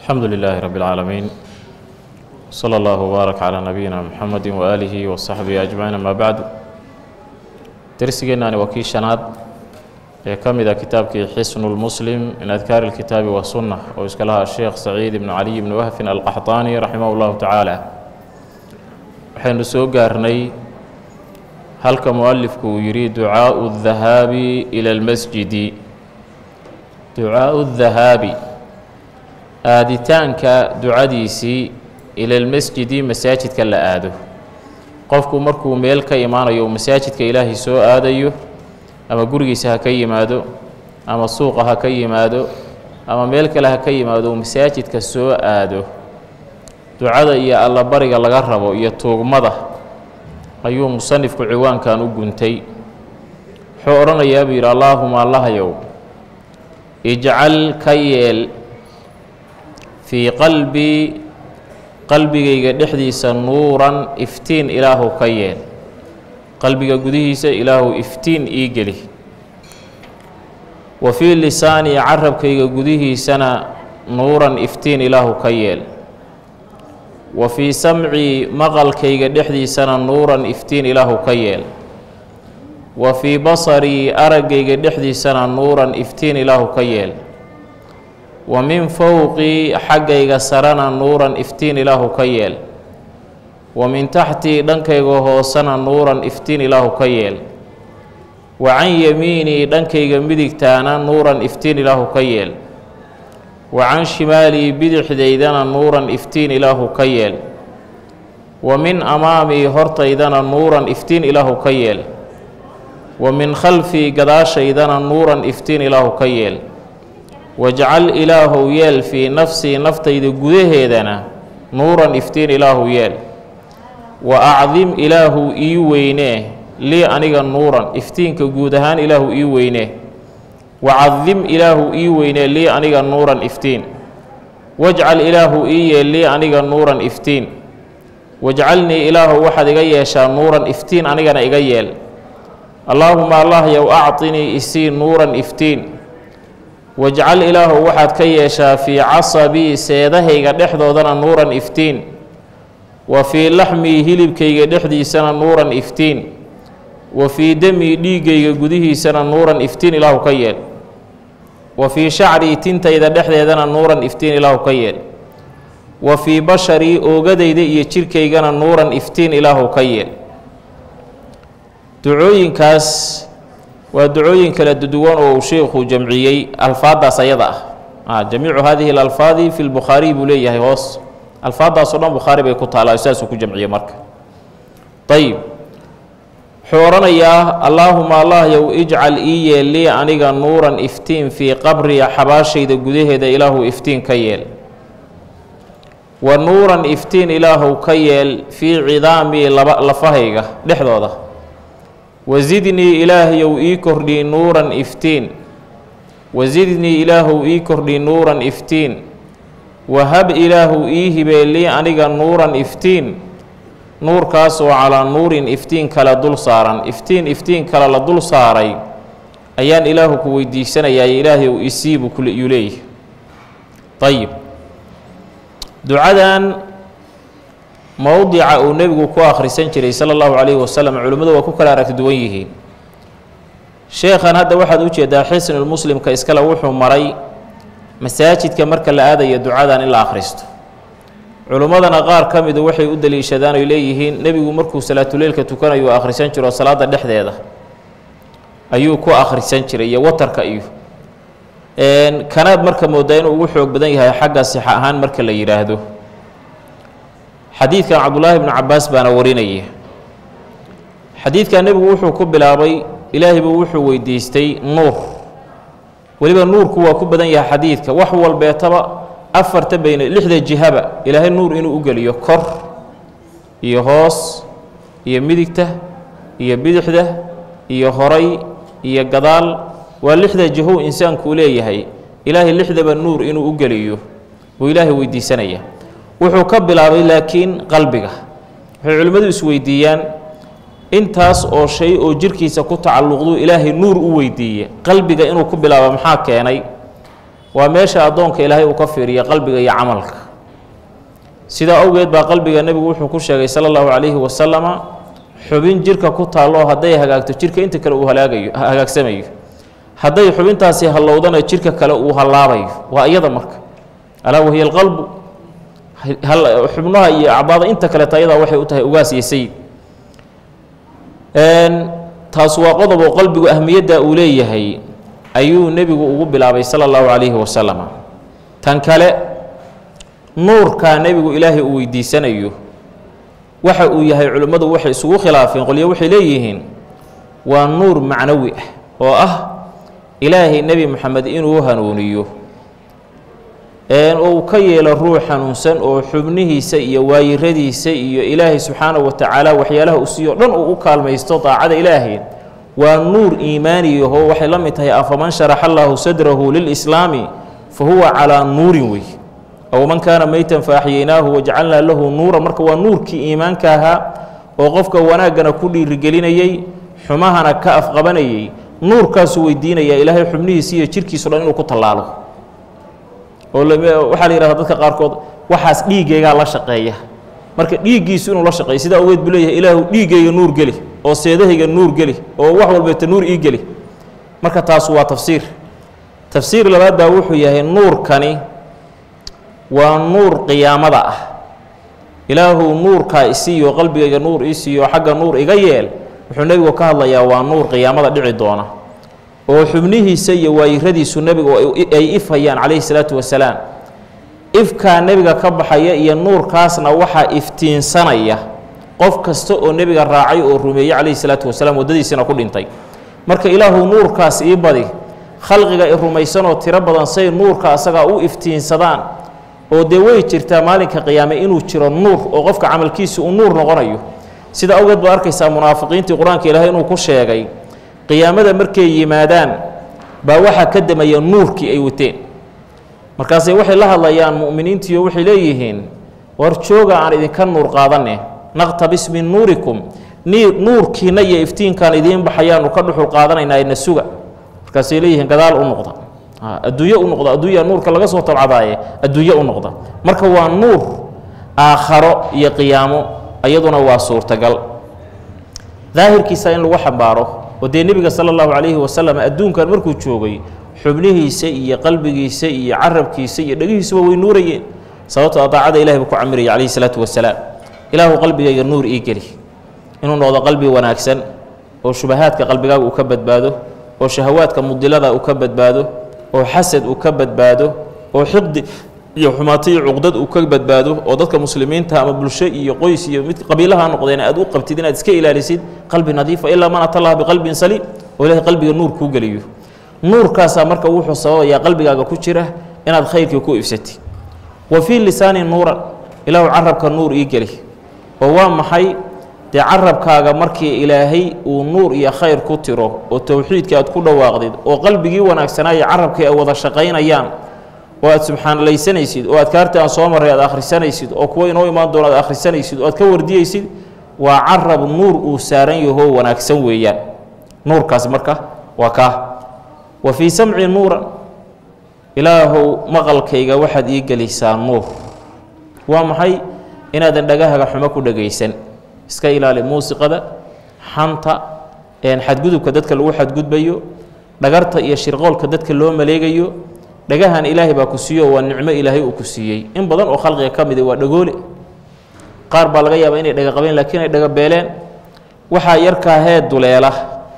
alxamdu lilaahi rabi اlcaalamiin slى اllah wbaarak calى nabiyina mxamedi waaalihi wasaxbihi ajmaciin ama bacdu dersigeennaani waa kii shanaad ee ka mid a kitaabkii xisnu lmuslim min adkaari اlkitaabi wasunna oo iska lahaa sheekh saciid ibnu caliy ibni wahfin alqaxطaani raximah اllahu tacaala waxaynu soo gaarnay halka mualifku uu yidhi ducaau اdahaabi ilى اlmasjidi ducaau اdahaabi aaditaanka ducadiisii ila lmasjidi masaajidka la aado qofku markuu meel ka imaanayo uu masaajidka ilaahay soo aadayo ama gurigiisa ha ka yimaado ama suuqa ha ka yimaado ama meel kale ha ka yimaado uu masaajidka soo aado ducada iyo allabariga laga rabo iyo tuugmada ayuu musanifku ciwaankan u guntay wuxuu odhanayaa buu yidhi allaahuma allahyow ijcal ka yeel fii qalbii qalbigayga dhexdiisa nuuran iftiin ilaahu ka yeel qalbiga gudihiisa ilaahu iftiin ii geli wa fii lisaanii carabkayga gudihiisana nuuran iftiin ilaahu ka yeel wa fii samcii maqalkayga dhexdiisana nuuran iftiin ilaahu ka yeel wa fii basarii araggayga dhexdiisana nuuran iftiin ilaahu ka yeel wa min fowqii xaggayga sarana nuuran iftiin ilaahu ka yeel wa min taxtii dhankayga hoosena nuuran iftiin ilaahu ka yeel wa can yamiinii dhankayga midigtaana nuuran iftiin ilaahu ka yeel wa can shimaalii bidixdaydana nuuran iftiin ilaahu ka yeel wa min amaamii hortaydana nuuran iftiin ilaahu ka yeel wa min khalfii gadaashaydana nuuran iftiin ilaahu ka yeel wajcal ilaahow yeel fii nafsii naftayda gudaheedana nuuran iftiin ilaahu yeel wa acdim ilaahu ii weynee lii aniga nuuran iftiinka guud ahaan ilaahu ii weynee wa cadim ilaahu ii weynee lii aniga nuuran iftiin wajcal ilaahu ii yeel lii aniga nuuran iftiin wajcalnii ilaahu waxaad iga yeeshaa nuuran iftiin anigana iga yeel allaahuma allahyow acطinii isii nuuran iftiin wajcal ilaahu waxaad ka yeeshaa fii casabii seedahayga dhexdoodana nuuran iftiin wa fii laxmii hilibkayga dhexdiisana nuuran iftiin wa fii demii dhiiggayga gudihiisana nuuran iftiin ilaahu ka yeel wa fii shacrii tintayda dhexdeedana nuuran iftiin ilaahu ka yeel wa fii basharii oogadayda iyo jirkaygana nuuran iftiin ilaahu ka yeel ducooyinkaas waa ducooyin kala duwan oo uu sheikhu jamciyey alfaaddaas ayada ah jamiicu hadihi alalfaadi fi lbukhaariy buu leeyahay hoos alfaaddaasoo dhan bukhaari bay ku taallaa saasuu ku jamciyey marka ayib wuxuu odhanayaa allaahuma allahyow ijcal ii yeel lii aniga nuuran iftiin fii qabriya xabaashayda gudaheeda ilaahu iftiin ka yeel wa nuuran iftiin ilaahu ka yeel fii cidaamii laba lafahayga dhexdooda wasidnii ilaahayow ii kordhii nuuran iftiin wasidnii ilaahow ii kordhii nuuran iftiin wahab ilaahu ii hibee lii aniga nuuran iftiin nuurkaas oo calaa nuurin iftiin kale dul saaran iftiin iftiin kale la dul saaray ayaan ilaahu ku weydiisanayaa ilaahayow isiibu yuu leeyahy ayib ducadan mowdica uu nebigu ku akhrisan jiray sala allahu calayhi wasalam culimmadu waa ku kala aragti duwan yihiin sheekhan hadda waxaad u jeedaa xisnulmuslimka iskale wuxuu maray masaajidka marka la aadaya ducadan in la akhristo culimmadana qaar ka midu waxay u daliishadaan oy leeyihiin nebigu markuu salaatuleylka tukanayo u akhrisan jiro salaada dhexdeeda ayuu ku akhrisan jiray iyo watarka iyo kanaad marka moodaa inuu ugu xoog badan yahay xagga sixa ahaan marka la yidhaahdo xadiidkan cabdullaahi bnu cabaas baana warinaya xadiidkan nebigu wuxuu ku bilaabay ilaahay buu wuxuu weydiistay nuur weliba nuurku waa ku badan yahay xadiidka wax walbeetaba afarta bayna lixda jihaba ilaahay nuur inuu u geliyo kor iyo hoos iyo midigta iyo bidixda iyo horay iyo gadaal waa lixda jihow insaanku leeyahay ilaahay lixdaba nuur inuu u geliyo buu ilaahay weydiisanaya wuxuu ka bilaabay laakiin qalbiga waxay culimmadu isweydiiyaan intaas oo shay oo jirkiisa ku tacalluqdu ilaahay nuur u weydiiye qalbiga inuu ku bilaabo maxaa keenay waa meesha addoonka ilaahay uu ka fiiriya qalbiga iyo camalka sidaa awgeed baa qalbiga nebigu wuxuu ku sheegay sala allahu calayhi wasalama xubin jirka ku taallo hadday hagaagto jirka inta kale uu halaagayo hagaagsamayo hadday xubintaasi hallowdana jirka kale uu hallaabayo waa iyada marka alaa wahiya alqalbu xubnaha iyo acbaada inta kaleeta ayadaa waxay u tahay ugaas iyo sayid taas waa qodob oo qalbigu ahmiyadda uu leeyahay ayuu nebigu ugu bilaabay sala allahu calayhi wasalam tan kale nuurkaa nebigu ilaahay uu weydiisanayo waxa uu yahay culimmadu waxay isugu khilaafeen qolyo waxay leeyihiin waa nuur macnawi ah oo ah ilaahay nebi moxamed inuu hanuuniyo uu ka yeelo ruux hanuunsan oo xubnihiisa iyo waayiradiisa iyo ilaahay subxaanahu wa tacaala waxyaalaha uu siiyo dhan uu u kaalmaysto daacada ilaahay waa nuur iimaaniyaho waxay la mid tahay afaman sharaxa allaahu sadrahu lilislaami fa huwa calaa nuurin wey aw man kaana meytan faaxiyeynaahu wajacalnaa lahu nuura marka waa nuurkii iimaanka ahaa oo qofka wanaaggana ku dhiirigelinayey xumahana ka afqabanayey nuurkaasuu weydiinayaa ilaahay xubnihiisa iyo jirkiiso dhan inuu ku tallaalo oo waxaa la yihahda dadka qaarkood waxaas dhiiggaygaa la shaqeeya marka dhiiggiisu inuu la shaqeeyo sidaa ogeed buu leeyahay ilaahu dhiiggayga nuur geli oo seedahayga nuur geli oo wax walbeeta nuur ii geli marka taasu waa tafsiir tafsiir labaad baa wuxuu yahay nuurkani waa nuur qiyaamada ah ilaahu nuurkaa isiiyo qalbigayga nuur ii siiyo xagga nuur iga yeel wuxuu nebigu ka hadlayaa waa nuur qiyaamada dhici doona oo xubnihiisa iyo waayiradiisu nebigu ay ifhayaan calayhi salaatu wasalaam ifkaa nebiga ka baxaya iyo nuurkaasna waxaa iftiinsanaya qof kasta oo nebiga raacay oo rumeeyey calayhi salaatu wasalaam waddadiisina ku dhintay marka ilaahu nuurkaas ii badi khalqiga i rumaysanoo tiro badan say nuurka asagaa u iftiinsadaan oo dee way jirtaa maalinka qiyaame inuu jiro nuur oo qofka camalkiisa uu nuur noqonayo sida awgeed baad arkaysaa munaafiqiintii qur-aanka ilaahay inuu ku sheegay qiyaamada markay yimaadaan baa waxaa ka damaya nuurkii ay wateen markaasay waxay la hadlayaan mu'miniintiiyo waxay leeyihiin war jooga aan idinka nuur qaadane naqtabis min nuurikum nii nuurkiina iyo iftiinkaan idiin baxayaanu ka dhuxul qaadanaynaa na suga markaasay leeyihiin gadaal u noqda adduunye u noqda adduunya nuurka laga soo tabcadaaye adduunye u noqda marka waa nuur aakharo iyo qiyaamo iyaduna waa suurtagal daahirkiisa in lagu xambaaro oo dee nebiga sala allahu calayhi wasalam adduunkan markuu joogay xubnihiisa iyo qalbigiisa iyo carabkiisa iyo dhegihiisuba way nuurayeen sababtoo daacada ilahi buu ku camiraya calayhi salaatu wasalaam ilaahu qalbigayga nuur ii geli inuu noqdo qalbi wanaagsan oo shubahaadka qalbigaaga uu ka badbaado oo shahawaadka mudilada uu ka badbaado oo xasad uu ka badbaado oo xiqdi iyo xumaato iyo cuqdad uu ka badbaado oo dadka muslimiinta ama bulsho iyo qoys iyo mid qabiilaha noqdeen aad u qabtid inaad iska ilaalisid qalbi nadiifa ilaa man ata allah biqalbin saliim oo ilahay qalbiga nuur kuu geliyo nuurkaasaa marka wuxuu sababayaa qalbigaaga ku jira inaad khayrkii ku ifsatid wa fii lisaani nuuran ilaahu carabka nuur ii geli oo waa maxay dee carabkaaga markii ilaahay uu nuur iyo khayr ku tiro oo towxiidka aad ku dhawaaqdid oo qalbigii wanaagsanaayo carabkii ay wada shaqaynayaan oo aad subxaanalaysanaysid oo adkaarta aan soo marray aad akhrisanaysid oo kuwo inoo imaan doona aad akhrisanaysid oo aad ka wardiyeysid waa carab nuur uu saaran yahoo wanaagsan weeyaan nuurkaas marka waa kaa wa fii samci nuuran ilaahow maqalkayga waxaad ii gelisaa nuur waa maxay inaadan dhagahaga xumo ku dhagaysan iska ilaali muusiqada xanta xadgudubka dadka lagu xadgudbayo dhagarta iyo shirqoolka dadka loo maleegayo dhagahan ilaahay baa ku siiyo waa nicmo ilaahay uu ku siiyey in badan oo khalqiga ka mid waa dhagoole qaar baa laga yaabaa inay dhaga qabeen laakiin ay dhaga beeleen waxaa yarkaa hee duleela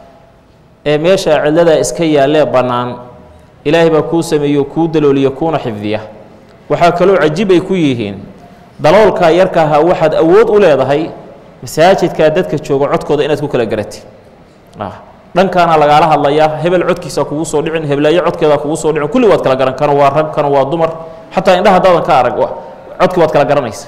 ee meesha cidladaa iska yaallee bannaan ilaahay baa kuu sameeyo kuu dalooliyo kuuna xifdiya waxaa kaloo cajiib ay ku yihiin daloolkaa yarkaaha waxaad awood u leedahay masaajidkaa dadka jooga codkooda inaad ku kala garatid dhankaana lagaala hadlayaa hebel codkiisa kugu soo dhicin heblaayo codkeeda kugu soo dhicin kulli waad kala garan kana waa rag kana waa dumar xataa indhaha haddaadan ka arag codkii waad kala garanaysa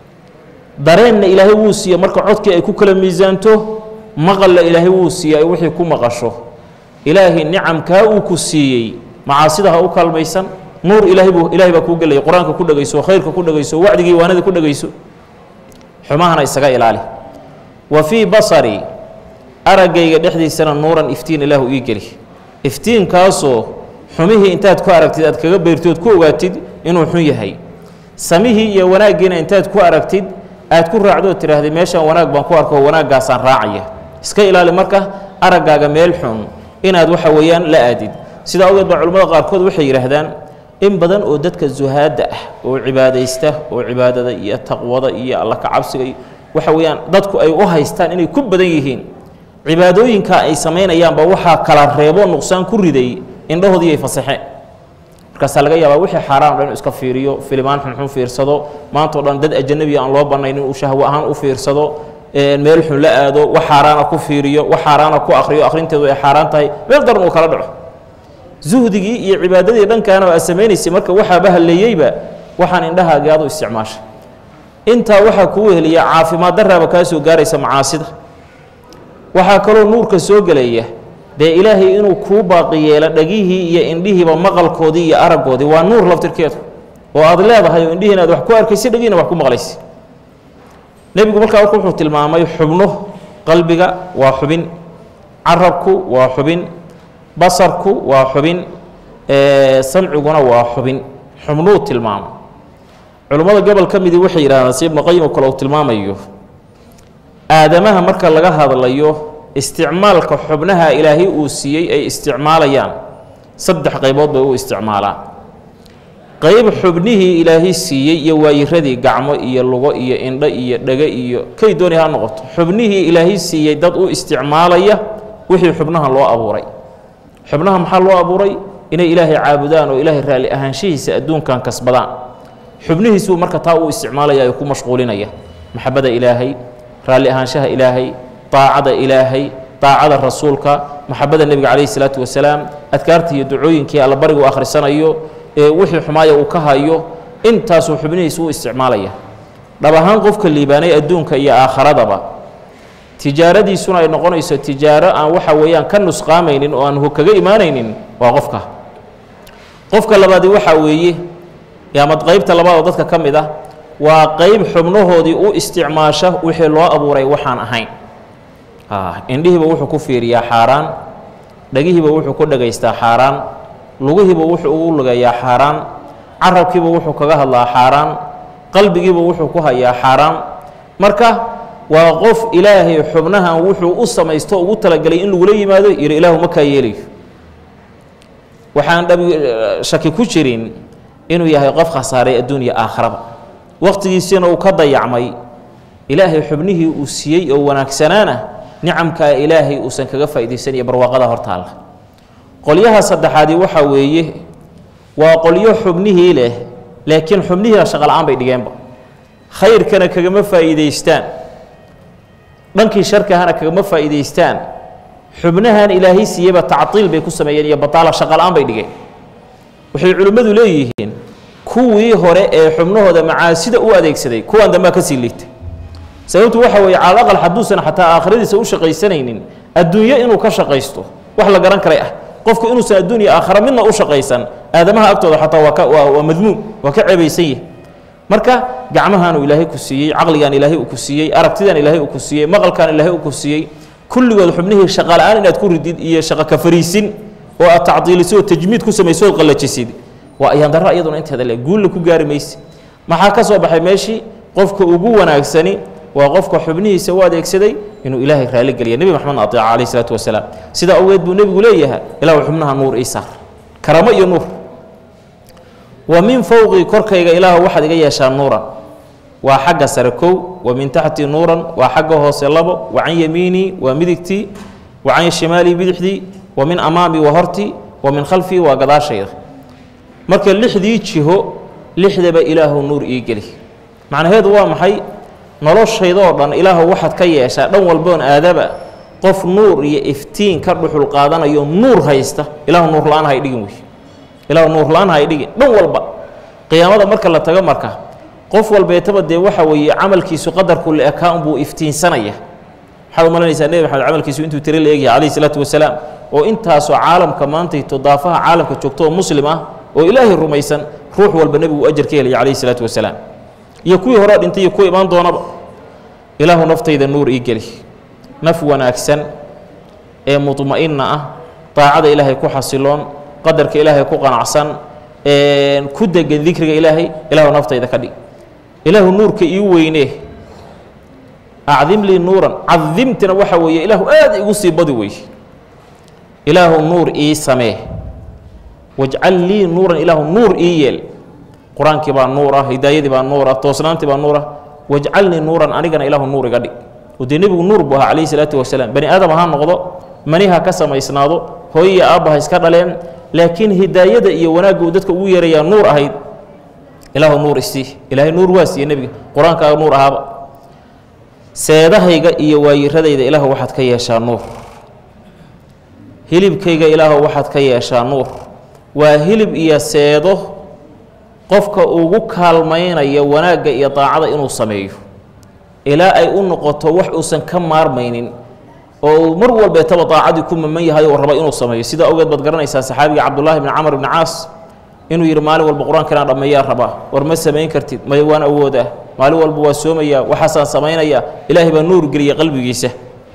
dareenna ilaahay wuu siiye marka codkii ay ku kala miisaanto maqalla ilaahay wuu siiye ay wixii ku maqasho ilaahay nicamkaa uu ku siiyey macaasida ha u kaalmaysan nuur ilaahay buu ilaahay baa kuu gelaya qur-aanka ku dhegayso khayrka ku dhegayso wacdigii waanada ku dhegayso xumahana isaga ilaali wa fii basari araggayga dhexdiisana nuuran iftiin ilaahu ii geli iftiinkaasoo xumihii intaad ku aragtid aad kaga beyrtood ku ogaatid inuu xun yahay samihii iyo wanaaggiina intaad ku aragtid aad ku raacdood tidhaahday meeshaan wanaag baan ku arko wanaaggaasaan raacaya iska ilaali marka araggaaga meel xun inaad waxa weeyaan la aadid sidaa ogeed baa culimmada qaarkood waxay yidhaahdaan in badan oo dadka zuhaadda ah oo cibaadaysta oo cibaadada iyo taqwada iyo alla kacabsiga iyo waxa weeyaan dadku ay u haystaan inay ku badan yihiin cibaadooyinka ay samaynayaanba waxaa kala reebo nuqsaan ku riday indhahoodii ay fasaxeen markaasaa laga yaabaa wixii xaaraan o dhan iska fiiriyo filimaan xunxun fiirsado maanta o dhan dad ajanabiya aan loo bannayn inuu shahwo ahaan u fiirsado meel xun la aado wax xaaraana ku fiiriyo wax xaaraana ku akhriyo akhrinteedu ay xaaraan tahay meel daran uu kala dhaco zuhdigii iyo cibaadadii dhankaana aad samaynaysay marka waxaaba halleeyeyba waxaan indhahaagii aad u isticmaashay intaa waxaa kuu weheliya caafimaad daraaba kaa soo gaaraysa macaasida waxaa kaloo nuurka soo gelaya dee ilaahay inuu kuu baaqi yeelo dhagihii iyo indhihiiba maqalkoodii iyo araggoodii waa nuur laftirkeedu oo aad leedahay oo indhihiina aad wax ku arkaysa dhagiina wax ku maqlaysa nebigu markaa marka wuxuu tilmaamay xubno qalbiga waa xubin carabku waa xubin basarku waa xubin samciguna waa xubin xubnuu tilmaamay culummada gobol ka midii waxay yidhahdaan si ibnu qayim oo kale uu tilmaamayo aadamaha marka laga hadlayo isticmaalka xubnaha ilaahay uu siiyey ay isticmaalayaan saddex qaybood bay u isticmaalaan qayb xubnihii ilaahay siiyey iyo waayiradii gacmo iyo lugo iyo indho iyo dhege iyo kay dooni ha noqoto xubnihii ilaahay siiyey dad u isticmaalaya wixii xubnahan loo abuuray xubnaha maxaa loo abuuray inay ilaahay caabudaan oo ilaahay raalli ahaanshihiisa adduunkan kasbadaan xubnihiisuu marka taa uu isticmaalaya ay ku mashquulinaya maxabada ilaahay raalli ahaanshaha ilaahay daacada ilaahay daacada rasuulka maxabada nebiga calayhi salaatu wasalaam adkaarta iyo ducooyinkii allabarigu akhrisanayo ee wixii xumaaya uu ka hayo intaasuu xubnihiisa u isticmaalaya dhab ahaan qofka liibaanay adduunka iyo aakharadaba tijaaradiisuna ay noqonayso tijaaro aan waxa weeyaan ka nusqaamaynin oo aan kaga imaanaynin waa qofka qofka labaadi waxaa weeye yaamad qaybta labaad oo dadka ka mid ah waa qayb xubnahoodii u isticmaasha wixii loo abuuray waxaan ahayn indhihiiba wuxuu ku fiiriyaa xaaraan dhagihiiba wuxuu ku dhagaystaa xaaraan lugihiiba wuxuu ugu lugayaa xaaraan carabkiiba wuxuu kaga hadlaa xaaraan qalbigiiba wuxuu ku hayaa xaaraan marka waa qof ilaahay xubnahan wuxuu u samaysto ugu talagelay in lagula yimaado yidhi ilaahu ma kaa yeelayo waxaan dhabi shaki ku jirin inuu yahay qof khasaaray adduunya aakharaba wakhtigiisiina uu ka dayacmay ilaahay xubnihii uu siiyey oo wanaagsanaana nicamkaa ilaahay uusan kaga faa'iidaysanaya barwaaqada hortaalla qolyaha saddexaadii waxaa weeye waa qolyo xubnihii leh laakiin xubnihiina shaqola'aan bay dhigeenba khayrkana kagama faa'iidaystaan dhankii sharkahana kagama faa'iidaystaan xubnahan ilaahay siiyeyba tactiil bay ku sameeyeen iyo bataala shaqola'aan bay dhigeen waxay culimmadu leeyihiin kuwii hore ee xubnahooda macaasida u adeegsaday kuwaan dambaa ka sii liitay sababtu waxa weeye cala aqal hadduusan xataa aakhiradiisa u shaqaysanaynin adduunyo inuu ka shaqaysto wax la garan karay ah qofku inuusan adduunya aakhara midna u shaqaysan aadamaha agtooda xataa waa ka waa waa madmuum waa ka ceebaysan yahi marka gacmahaanu ilaahay ku siiyey caqligaan ilaahay uu ku siiyey aragtidaan ilaahay uu ku siiyey maqalkaan ilaahay uu ku siiyey kulligood xubnihii shaqa la-aan inaad ku ridid iyo shaqo ka fariisin oo aad tacdiiliso oo tajmiid ku samayso ood qallajisid waa ayaan darro iyaduna inteeda le guulla ku gaari mayse maxaa ka soo baxay meeshii qofka ugu wanaagsani waa qofka xubnihiisa u adeegsaday inuu ilaahay raali geliya nebi maxamedna ateeca calayh isalaatu wasalaam sidaa awgeed buu nebigu leeyahay ilaahu xubnaha nuur ii saar karamo iyo nuur wa min fowqii korkayga ilaahu waxaad iga yeeshaa nuuran waa xagga sare kow wa min taxtii nuuran waa xagga hoose labo wa can yamiinii waa midigtii wa can shimaalii bidixdii wa min amaamii waa hortii wa min khalfii waa gadaashayda marka lixdii jiho lixdaba ilaahu nuur ii geli macnaheedu waa maxay noloshaydoo dhan ilaahu waxaad ka yeeshaa dhan walboon aadaba qof nuur iyo iftiin ka dhuxul qaadanayo nuur haysta ilaahu nuur la-aan hay dhigin wey ilaahu nuur la-aan hay dhigin dhan walba qiyaamada marka la tago marka qof walbeetaba dee waxa weeye camalkiisu qadarku la ekaa unbuu iftiinsanaya waxaad umalanaysaa nebi maxamed camalkiisu intuu tiri la eegyahay calayhi salaatu wasalaam oo intaasoo caalamka maantayto daafaha caalamka joogto oo muslim ah oo ilaahay rumaysan ruux walba nebigu ajar ka helaya calayhi salaatu wasalaam iyo kuwii hore dhintay iyo kuwa imaan doonaba ilaahu naftayda nuur ii geli naf wanaagsan ee mudma'inna ah daacada ilaahay ku xasiloon qadarka ilaahay ku qanacsan ku degan dikriga ilaahay ilaahu naftayda ka dhig ilaahu nuurka ii weynee acdim lii nuuran cadimtina waxa weeye ilaahu aad igu sii badi wey ilaahu nuur ii samee wajcal lii nuuran ilaahu nuur ii yeel qur-aankii baa nuur ah hidaayadii baa nuur ah toosnaantii baa nuur ah wajcalnii nuuran anigana ilaahu nuur iga dhig oo dee nebigu nuur buu ahaa calayhi salaatu wasalaam bani aadam ha noqdo maniha ka samaysnaado hooyo iyo aabba ha iska dhaleen laakiin hidaayada iyo wanaagga uu dadka ugu yeerayaa nuur ahayd ilaahu nuur isii ilaahay nuur waa siiye nebiga qur-aankaaga nuur ahaaba seedahayga iyo waayiradayda ilaahu waxaad ka yeeshaa nuur hilibkayga ilaahu waxaad ka yeeshaa nuur waa hilib iyo seedo qofka ugu kaalmaynaya wanaagga iyo daacada inuu sameeyo ilaa ay u noqoto wax uusan ka maarmaynin oo uu mar walbeetaba daacadii ku maman yahay oo raba inuu sameeyo sidaa ogeed baad garanaysaa saxaabiga cabdullaahi bni camar bni caas inuu yidhi maalin walba qur-aanka inaan dhammeeyaa rabaa war ma samayn kartid maya waan awoodaa maalin walba waa soomayaa waxaasaan samaynayaa ilaahay baa nuur geliya qalbigiisa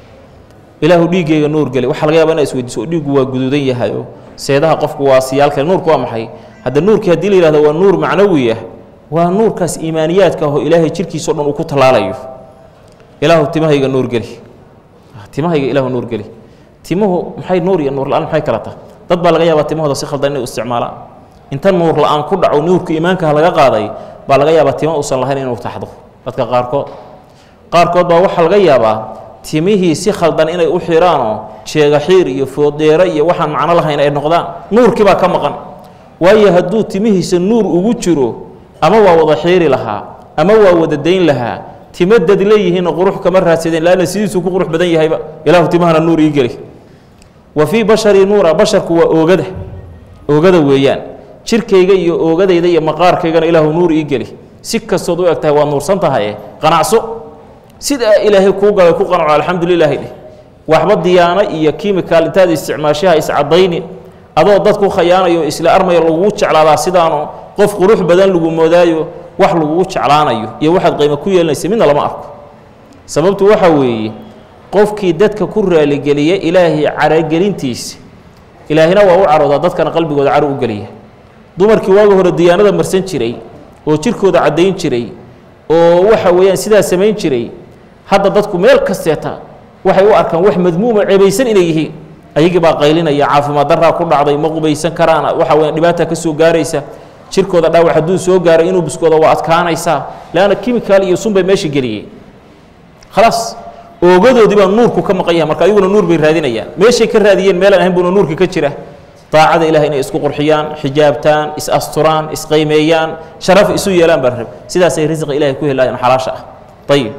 ilaahu dhiiggayga nuur geli waxaa laga yaba ina isweydiiso oo dhiiggu waa guduudan yahay oo seedaha qofku waa siyaal kale nuurku waa maxay hadda nuurkii haddii la yihahdo waa nuur macnawi ah waa nuurkaas iimaaniyaadka ahoo ilaahay jirkiisao dhan uu ku tallaalayo ilaahu timahayga nuur geli timahayga ilaahu nuur geli timuhu maxay nuur iyo nuur la-aan maxay kala taha dad baa laga yaabaa timahooda si khaldan inay u isticmaalaan inta nuur la-aan ku dhaco nuurka iimaankaha laga qaaday baa laga yaabaa tima uusan lahayn inuu taxdo dadka qaarkood qaarkood baa waxaa laga yaabaa timihii si khaldan inay u xiraanoo jeegaxiir iyo fooddeero iyo waxaan macno lahayn ay noqdaan nuurkii baa ka maqan waayo hadduu timihiisa nuur ugu jiro ama waa wada xiiri lahaa ama waa wada dayn lahaa timo dad leeyihiinna qurux kama raadsadeen laanna sidiisuu ku qurux badan yahayba ilaahu timahana nuur ii geli wa fii basharii nuura basharku waa oogada oogada weeyaan jirkayga iyo oogadayda iyo maqaarkaygana ilaahu nuur ii geli si kastood u eg tahay waa nuursan tahaye qanacso sidaa ilaahay kuu galay ku qanaco alxamdulilaahi dheh waxba diyaano iyo kimikaal intaad isticmaashaha iscadayni adoo dad ku khayaanayo isla armaya lagugu jeclaadaa sidaano qof qurux badan lagu moodaayo wax lagugu jeclaanayo iyo waxaad qaymo ku yeelanaysa midna lama arko sababtu waxaa weeye qofkii dadka ku raaligeliya ilaahay caragelintiisa ilaahina waa u caroodaa dadkana qalbigooda caro u geliya dumarkii waaga hore diyaanada marsan jiray oo jirkooda caddayn jiray oo waxa weeyaan sidaa samayn jiray hadda dadku meel kasteeta waxay u arkaan wax madmuuma ceebaysan inay yihiin ayagii baa qaylinaya caafimaad daraa ku dhacday ma qubaysan karaan waxa weya dhibaata ka soo gaaraysa jirkooda dhaawac hadduu soo gaaray inuu biskooda waa adkaanaysaa leanna kimikaal iyo sun bay meesha geliyey khalaas oogadoodii baa nuurku ka maqan yahay marka ayaguna nuur bay raadinayaan meeshay ka raadiyeen meelaan ahayn buuna nuurka ka jira daacada ilahay inay isku qurxiyaan xijaabtaan is asturaan isqaymeeyaan sharaf isu yeelaan baa rab sidaasay risiqa ilahay ku helayaan xalaasha ah ayib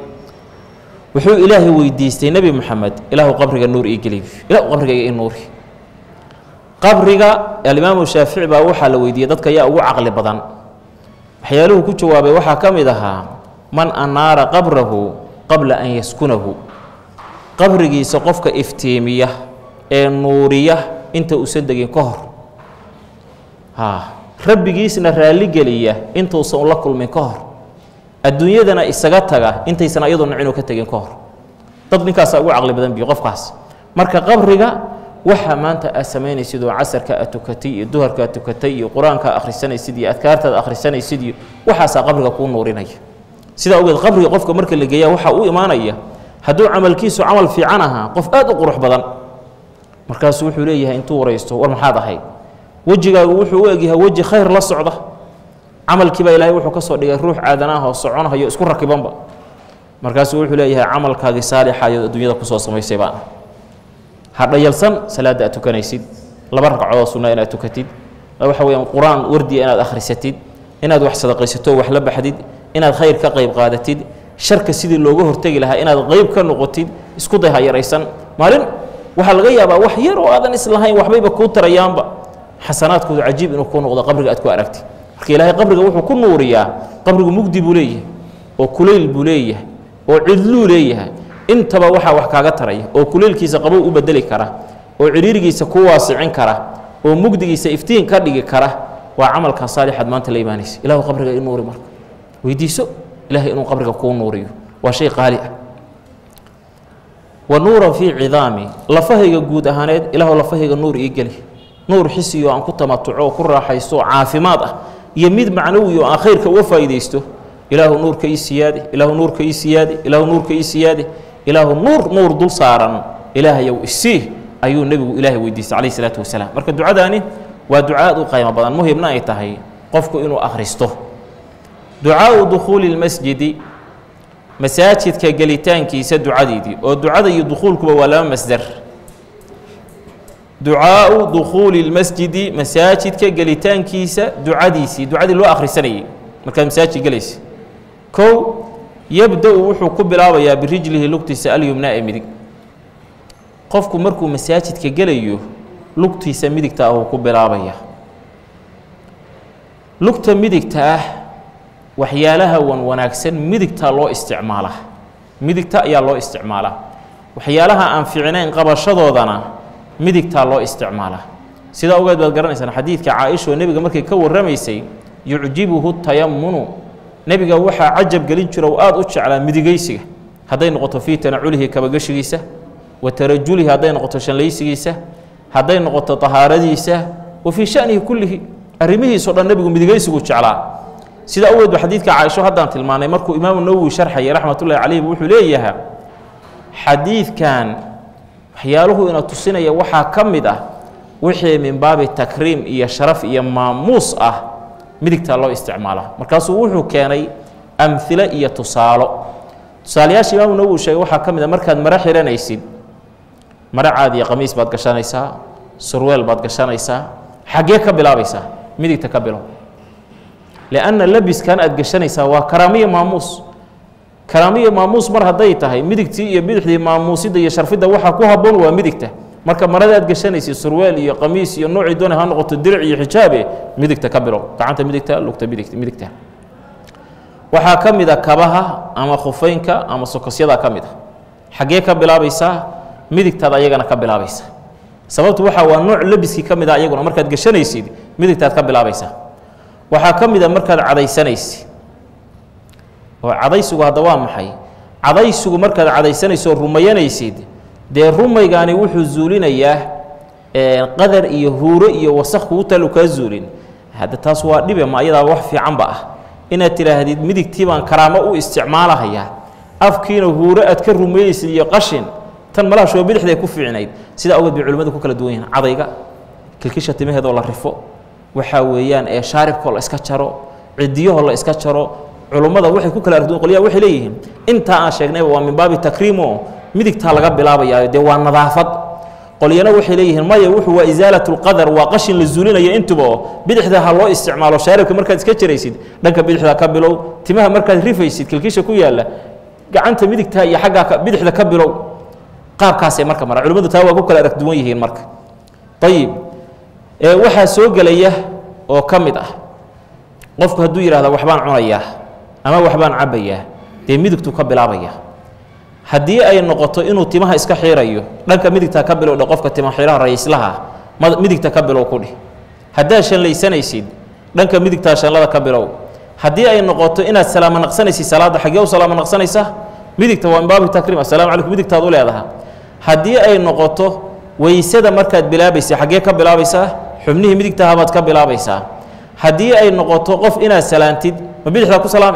wuxuu ilaahay weydiistay nebi moxamed ilaahu qabriga nuur ii geliy ilahu qabrigayga ii nuuri qabriga alimaamu shaafici baa waxaa la weydiiyey dadka yaa ugu caqli badan waxyaaluhu ku jawaabay waxaa ka mid ahaa man anaara qabrahu qabla an yaskunahu qabrigiisa qofka iftiimiya ee nuuriya inta uusan degin ka hor rabbigiisna raalligeliya intuusan ula kulmin ka hor adduunyadana isaga taga intaysan ayadoo nicinu ka tegin ka hor dad ninkaasaa ugu caqli badan biyo qofkaas marka qabriga waxaa maanta aad samaynaysid oo casarka aad tukatay iyo duharka aad tukatay iyo qur-aanka akhrisanaysid iyo adkaartaad akhrisanaysid iyo waxaasaa qabriga kuu nuurinaya sidaa ogeed qabriga qofka marka la geeyaa waxaa u imaanaya hadduu camalkiisu camal fiican ahaa qof aad u qurux badan markaasuu wuxuu leeyahay intuu waraysto war maxaad ahayd wejigaagu wuxuu u egyahay weji khayr la socda camalkiibaa ilaahay wuxuu ka soo dhigay ruux aadanaah oo soconahayo isku rakibanba markaasuu wuxuu leeyahay camalkaagii saalixayood adduunyada kusoo samaysay baan ha dhayalsan salaadda aad tukanaysid laba ragcadood sunna inaad tukatid waxa weyaan qur-aan wardiya inaad akhrisatid inaad wax sadaqaysato wax la baxdid inaad khayr ka qayb qaadatid sharka sidii looga hortegi lahaa inaad qayb ka noqotid isku day ha yaraysan maalin waxaa laga yaabaa wax yar oo aadan islahayn waxbayba kuu tarayaanba xasanaadkoodu cajiib inuu kuu noqdo qabriga aad ku aragtid marka ilaahay qabriga wuxuu ku nuuriyaa qabrigu mugdi buu leeyahay oo kulayl buu leeyahay oo cidluu leeyahay intaba waxaa wax kaaga taraya oo kuleylkiisa qabow u bedeli kara oo cidhiirigiisa ku waasicin kara oo mugdigiisa iftiin ka dhigi kara waa camalkaa saalixaad maanta la imaanaysa ilahu qabriga i nuuri marka weydiiso ilahay inuu qabriga kuu nuuriyo waa shay qaali ah wa nuuran fii cidaami lafahayga guud ahaaneed ilaahu lafahayga nuur ii geli nuur xisiyo aan ku tamatuco oo ku raaxaysto oo caafimaad ah iyo mid macnawi oo aan khayrka uga faa'iidaysto ilaahu nuurka ii siyaade ilaahu nuurka ii siyaade ilaahu nuurka ii siyaade ilaahu nuur nuur dul saaran ilaahayow isii ayuu nebigu ilaahay weydiistay calayh isalaatu wasalaam marka ducadaani waa ducaad u qaymo badan muhimna ay tahay qofku inuu akhristo ducaau dukhuuli lmasjidi masaajidka gelitaankiisa ducadeedii oo ducada iyo dukhuulkuba waa laba masdar ducaau dukhuuli lmasjidi masaajidka gelitaankiisa ducadiisii ducadii loo akhrisanayay markaad masaajid gelaysa kow yabda-u wuxuu ku bilaabayaa birijlihi lugtiisa alyumnaa ee midig qofku markuu masaajidka gelayo lugtiisa midigta ah uu ku bilaabaya lugta midigta ah waxyaalaha wan wanaagsan midigtaa loo isticmaalaa midigta ayaa loo isticmaalaa waxyaalaha aan fiicnayn qabashadoodana midigtaa loo isticmaalaa sidaa ogeed baad garanaysaan xadiidka caaisha oo nebiga markay ka warramaysay yucjibuhu tayamunu nebiga waxaa cajab gelin jira oo aada u jeclaa midigaysiga hadday noqoto fii tanaculihi kabagashigiisa wa tarajulihi hadday noqoto shanlaysigiisa hadday noqoto tahaaradiisa wa fii shanihi kullihi arrimihiisao dhan nebigu midigaysigu jeclaa sidaa ogeed ba xadiidka caaisho haddaan tilmaanay markuu imaamu nawowi sharxayay raxmatullahi calayh wuxuu leeyahaa xadiidkan waxyaaluhu ina tusinaya waxaa ka mid ah wixii min baabi takriim iyo sharaf iyo maamuus ah midigtaa loo isticmaalaa markaasuu wuxuu keenay amhilo iyo tusaalo tusaalayaasha imaamu nawowi sheegay waxaa ka mid a markaad maro xihanaysid maro caadiya qamiis baad gashanaysaa surweel baad gashanaysaa xaggee ka bilaabaysaa midigta ka bilow lianna labiskan aad gashanaysaa waa karaamiyo maamuus karaamiyo maamuus mar hadday tahay midigtii iyo bidixdii maamuusidda iyo sharfidda waxaa ku habboon waa midigta marka marada aad gashanaysid surweel iyo qamiis iyo noocii doona ha noqoto diric iyo xijaabe midigta ka bilow gacanta midigta lugta midigt midigta waxaa ka mid a kabaha ama khufeynka ama sokosyada ka mid a xaggee ka bilaabaysaa midigtaad ayagana ka bilaabaysa sababtu waxa waa nooc labiskii ka mid a ayaguna markaad gashanaysid midigtaad ka bilaabaysaa waxaa ka mid a markaad cadaysanaysid oo cadaysigu hadda waa maxay cadaysigu markaad cadaysanayso rumayanaysid dee rumaygaani wuxuu zuulinayaa qadar iyo huuro iyo wasakh kugu talu kaa zuulin hadda taas waa dhibe ma ayadaa wax fiicanba ah inaad tidhaahdid midigtii baan karaamo u isticmaalahayaa afkiina huuro aad ka rumaynaysid iyo qashin tan malaha shoo bidixday ku fiicnayd sidaa awgeed bay culimmadu ku kala duwan yihiin cadayga kilkisha timaheedoo la rifo waxaa weeyaan ee shaaribkoo la iska jaro cidiyahoo la iska jaro culummada waxay ku kala arduun qolyaha waxay leeyihiin intaa aan sheegnayba waa min baabi takriimo midigtaa laga bilaabayaa dee waa nadaafad qolyana waxay leeyihiin maya wuxuu waa isaalat lqadar waa qashin la zuulinaya intuba oo bidixda ha loo isticmaalo shaaribka markaad iska jaraysid dhanka bidixda ka bilow timaha markaad rifaysid kilkisha ku yaalla gacanta midigta iyo xaggaa bidixda ka bilow qaabkaasay marka mara culimmadu taa waa ku kala arag duwan yihiin marka ayib waxaa soo gelaya oo ka mid ah qofku hadduu yidhahda waxbaan cunayaa ama waxbaan cabbayaa dee midigtuu ka bilaabaya haddii ay noqoto inuu timaha iska xiirayo dhanka midigta ka bilowdhe qofka tima xiraha rayislaha midigta ka bilow ku dhih haddaad shanlaysanaysid dhanka midigtaa shanlada ka bilow haddii ay noqoto inaad salaamo naqsanaysid salaadda xaggee u salaamo naqsanaysa midigta waa min baabi takriim asalamu calaykum midigtaad u leedaha haddii ay noqoto weysada markaad bilaabaysa xaggee ka bilaabaysaa xubnihii midigtahabaad ka bilaabaysaa haddii ay noqoto qof inaad salaantid ma bidixdaa ku salaami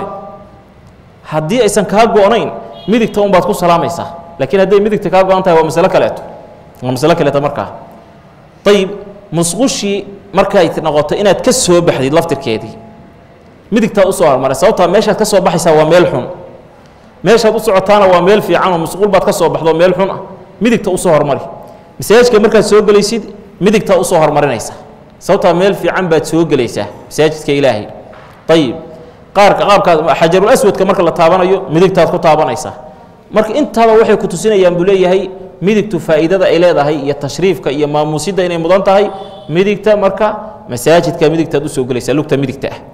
haddii aysan kaa go-nayn midigta unbaad ku salaamaysaa laakiin hadday midigta kaa go-an tahay waa masalo kaleeto waa masalo kaleeto markaa ayib musqushii markay noqoto inaad ka soo baxdid laftirkeedii midigtaad usoo hormaray sababtaa meeshaad ka soo baxaysaa waa meel xun meeshaad u socotaana waa meel fiican oo musquul baad ka soo baxdo meel xun ah midigta usoo hormari masaajidka markaad soo gelaysid midigtaa usoo hormarinaysa sababtaa meel fiican baad soo gelaysaa masaajidka ilaahay ayib qaarka qaabkaa xajarul aswadka marka la taabanayo midigtaad ku taabanaysaa marka intaaba waxay ku tusinayaan buu leeyahay midigtu faa'iidada ay leedahay iyo tashriifka iyo maamuusidda inay mudan tahay midigta marka masaajidka midigtaad usoo gelaysaa lugta midigta ah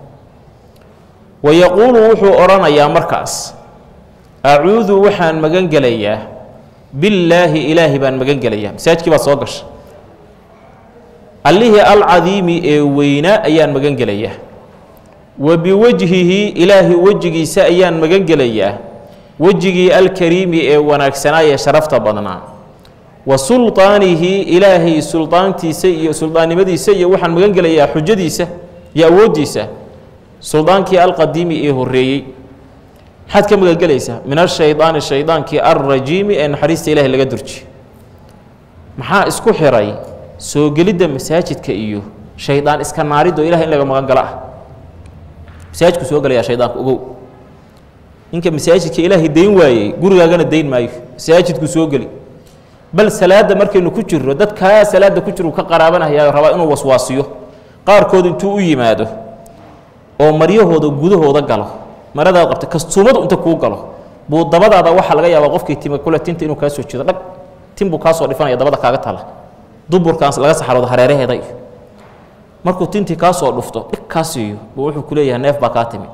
wayaquulu wuxuu odhanayaa markaas acuudu waxaan magan gelayaa billaahi ilaahi baan magan gelayaa masaajidkii baad soo gasha allihii alcadiimi ee weynaa ayaan magan gelayaa wa biwajhihi ilaahi wejigiisa ayaan magan gelayaa wejigii alkariimi ee wanaagsanaa ee sharafta badnaa wa sulطaanihi ilaahay suldaantiisa iyo suldaannimadiisa iyo waxaan magan gelayaa xujadiisa iyo awooddiisa suldaankii alqadiimi ee horreeyey maxaad ka magan gelaysaa min ashaydaani shaydaankii alrajiimi ee naxariista ilahay laga durji maxaa isku xiray soo gelidda masaajidka iyo shaydaan iska naariddo ilahay in laga magan galo ah masaajidku soo gelayaa shaydaanka ogow ninka masaajidka ilaahay dayn waayey gurigaagana dayn maayo masaajidku soo geli bal salaadda markaynu ku jirro dadkaa salaadda ku jiro ka qaraabanaya rabaa inuu waswaasiyo qaarkood intuu u yimaado oo maryahooda gudahooda galo maradaad qabta kastuumadu inta kuu galo buu dabadaada waxaa laga yaabaa qofkii tima kule tinta inuu kaa soo jido dhag tin buu kaa soo dhifanaya dabada kaaga tala duburkaas laga saxaroodo hareeraheeda iyo markuu tintii kaa soo dhufto dhig kaa siiyo buu wuxuu ku leeyahay neef baa kaa timid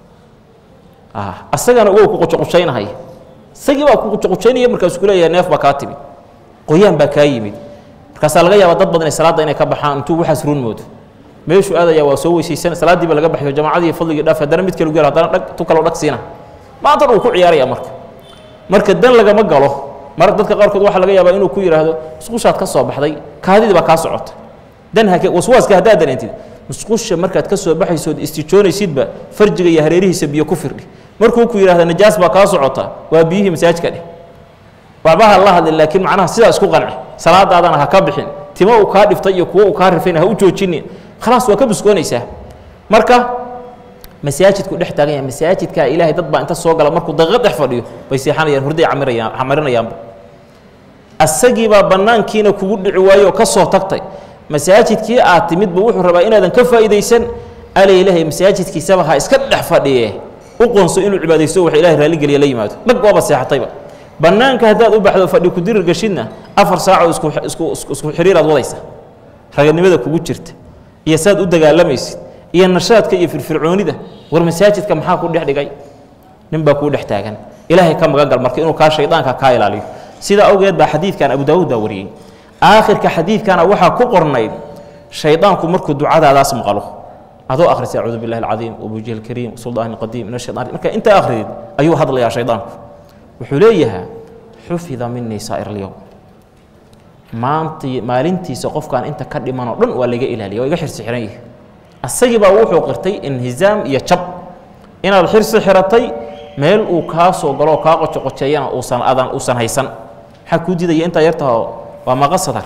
asagana wow ku qucuqucaynahaya isagii baa ku qucuqucaynaya markaasuu ku leeyahay neef baa kaa timid qoyaan baa kaa yimid markaasaa laga yaabaa dad badan ee salaadda inay ka baxaan intuu waxaas run moodo meeshuu aadaya waa soo weysaysan salaaddiiba laga baxyo jamacadii fadligii dhaaf haddana mid kale gu yar haddana dhag tu kaloo dhag siina maanta dhan uu ku ciyaaraya marka marka dan lagama galo mar dadka qaarkood waxaa laga yaabaa inuu ku yidhaahdo musqushaad ka soo baxday kaadidii baa kaa socota dan hake waswaaska haddaad dareentid musqusha markaad ka soo baxaysood istijoonaysidba farjiga iyo hareerihiisa biyo ku firdhi markuu ku yidhahda najaas baa kaa socota waa biyihii masaajka dheh waxbaha la hadlin laakiin macnaha sidaa isku qanci salaadaadana ha ka bixin timo uu kaa dhiftay iyo kuwo uu kaa rifayna ha u joojinin khalaas waa ka buskoonaysaa marka masaajidku dhex taagan yahay masaajidkaa ilaahay dad baa inta soo gala markuu daqiiqad dhex fadhiyo bay seexanayaan hurday camirayaan camarinayaanba asagiibaa bannaankiina kugu dhici waayo oo ka soo tagtay masaajidkii aad timidba wuxuu rabaa inaadan ka faa'iidaysan ala ilaahay masaajidkiisaba ha iska dhex fadhiye u qoonso inuu cibaadaysto wax ilahay raalligeliya la yimaado dhag waaba seexatayba bannaanka haddaad u baxdo fadhi ku dirir gashidna afar saacoo isku isku isku xiriiraad wadaysa raganimada kugu jirta iyo saad u dagaalamaysid iyo nashaadka iyo firfircoonida war masaajidka maxaa ku dhex dhigay nin baa kuu dhex taagan ilaahay ka magan gal marka inuu kaa shaydaanka kaa ilaaliyo sidaa awgeed baa xadiidkan abu daawuud baa wariyey aakhirka xadiidkana waxaa ku qornayd shaydaanku markuu ducadaadaas maqalo adoo akhrisa acuudu billahi alcadiim wabujihi alkariim suldaani alqadiim min ashaytaan marka intaa akhridid ayuu hadlayaa shaydaanku wuxuu leeyahaa xufida minii saa'ir alyowm maantii maalintiisa qofkaan inta ka dhimanoo dhan waa laga ilaaliya waa iga xirsi xiran yihi asagii baa wuxuu qirtay inhizaam iyo jab inaad xirsi xiratay meel uu kaa soo galoo kaa qocoqoceeyana uusan adan uusan haysan maxaa kuu didaya intaa yartaho waa maqa sadar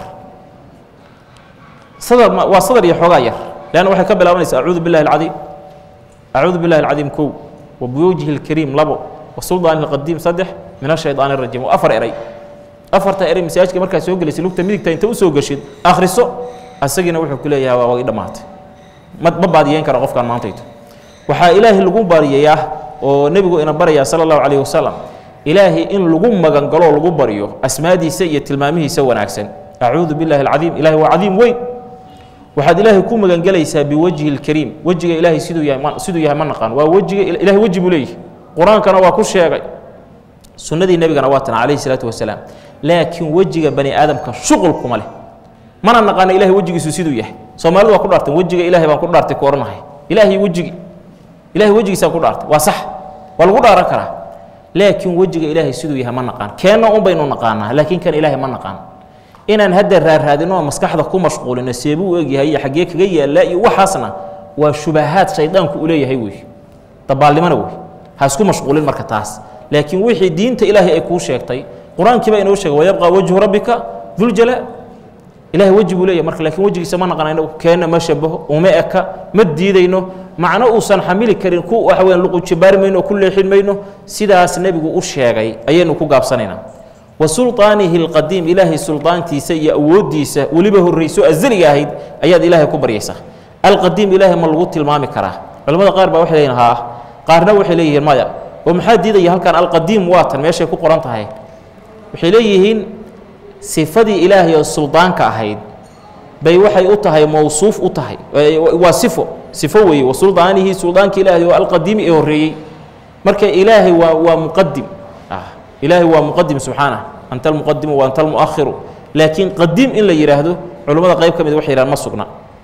sadar waa sadar iyo xoogaa yar leanna waxay ka bilaabanaysaa acuudu billahi alcadiim acuudu billahi alcadiim kow wa biwajhi alkariim labo wa suldaani alqadiim saddex min ashaydaani arajiim waa afar eray afarta eray masaajidka markaad soo gelaysa lugta midigta inta u soo geshid akhriso asagiina wuxuu ku leeyahay waa wagi dhammaatay ma ma baadiyeyn kara qofkaan maantayto waxaa ilaahay lagu baariyayaa oo nebigu ina barayaa sala allahu calayhi wasalam ilaahay in lagu magangaloo lagu baryo asmaadiisa iyo tilmaamihiisa wanaagsan acuudu billahi alcadiim ilahay waa cadiim weyn waxaad ilaahay ku magangelaysaa biwajhi اlkariim wejiga ilaahay siduu yahay ma siduu yahay ma naqaan waa wejiga ilahay weji buu leeyahy qur-aankana waa ku sheegay sunnadii nebigana waa tan calayhi salaatu wasalaam laakiin wejiga bani aadamka shuqul kuma leh mana naqaana ilahay wejigiisu siduu yahay soomaalidu waa ku dhaartan wejiga ilahay baan ku dhaartay ku odhanahay ilaahay wejigi ilahay wejigiisaan ku dhaartay waa sax waa lagu dhaaran karaa laakiin wejiga ilaahay siduu yahay ma naqaan keenna un baynu naqaanaa laakiin kan ilaahay ma naqaan inaan hadda raarraadino oo maskaxda ku mashquulino seebuu u egyahay iyo xaggee kaga yaallaa iyo waxaasna waa shubahaad shaydaanku u leeyahay wey dabaalnimona wey ha isku mashquulin marka taas laakiin wixii diinta ilaahay ay kuu sheegtay qur-aankii baa inoo sheegay wayabqaa wajhu rabbika duljalaa ilahay weji buu leeyahy marka lakiin wejigiisa ma naqanayno keenna ma shabaho uma eka ma diidayno macno uusan xamili karin ku waxa weyan luqujibaari mayno oo ku leexin mayno sidaas nebigu u sheegay ayaynu ku gaabsanaynaa wa sulطaanihi اlqadiim ilaahay sulطaantiisa iyo awooddiisa weliba horrayso azaliga ahayd ayaad ilaahay ku baryaysaa alqadiim ilaahay ma lagu tilmaami karaa culamada qaar baa waxay leeyihin haa qaarna waxay leeyihiin maya oo maxaa diidaya halkan alqadiim waa tan meeshay ku qoran tahay waxay leeyihiin sifadii ilaahay oo suldaanka ahayd bay waxay u tahay mawsuuf u tahay waa sifo sifo weeye wa suldaanihi suldaanka ilaahay oo alqadiimi ee horreeyey marka ilaahay waa waa muqadim ilaahay waa muqadim subxaanah anta almuqadimu wa anta almuakhiru laakiin qadiim in la yidhaahdo culummada qayb ka mid waxay yidhahan ma sugna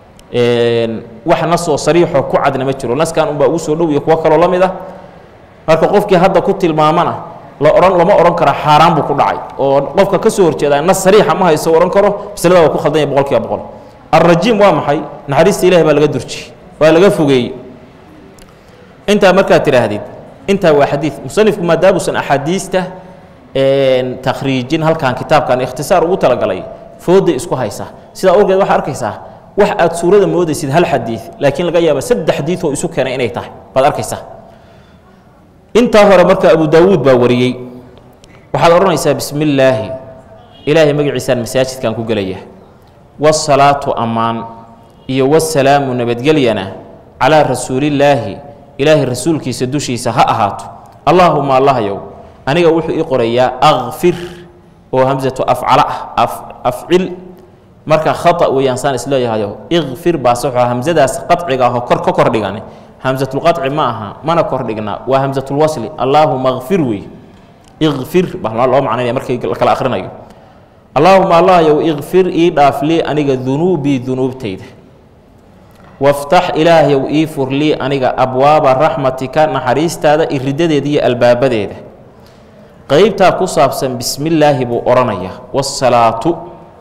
wax nasoo sariixoo ku cadna ma jiro naskan unbaa ugu soo dhow iyo kuwo kaloo la mid ah marka qofkii hadda ku tilmaamana la ohan lama odhan karo xaaraan buu ku dhacay oo qofka ka soo horjeeda nas sariixa ma hayso odhan karo masalada waa ku khaldan yahay boqol kiiba boqol alrajiim waa maxay naxariista ilahi baa laga durjiyey waa laga fogeeyey intaa markaad tidhaahdid intaa waa xadiid musanifku maadaamuusan axaadiista takhriijin halkan kitaabkan ikhtisaar ugu talagalay fooda isku haysa sidaa awgeed waxaa arkaysaa wax aad suurada moodaysid hal xadiid laakiin laga yaaba saddex xadiid oo isu keenay inay tahay baad arkaysaa intaa hore marka abu daawuud baa wariyey waxaad odhanaysaa bismi illaahi ilaahay magaciisaan masaajidkan ku gelaya wasalaatu ammaan iyo wasalaamu nabadgelyana calaa rasuulillaahi ilaahay rasuulkiisa dushiisa ha ahaato allaahuma allahyow aniga wuxuu ii qorayaa akfir oo hamsatu afcala ah afcil marka khata weeyaan saan isleeyahayo ikfir baa saxo hamsadaas qaciga ahoo kor ka kor dhigan hamsatulqaci ma aha mana kor dhigna waa hamsatulwasli allaahuma kfir wey ikfir baa loo macnaynaya markii la kala akhrinayo allaahuma allahyow ikfir ii dhaaf lii aniga dunuubii dunuubtayda waftax ilaahyow ii fur lii aniga abwaaba raxmatika naxariistaada iridadeeda iyo albaabadeeda qeybtaa ku saabsan bismillaahi buu odhanaya wasalaatu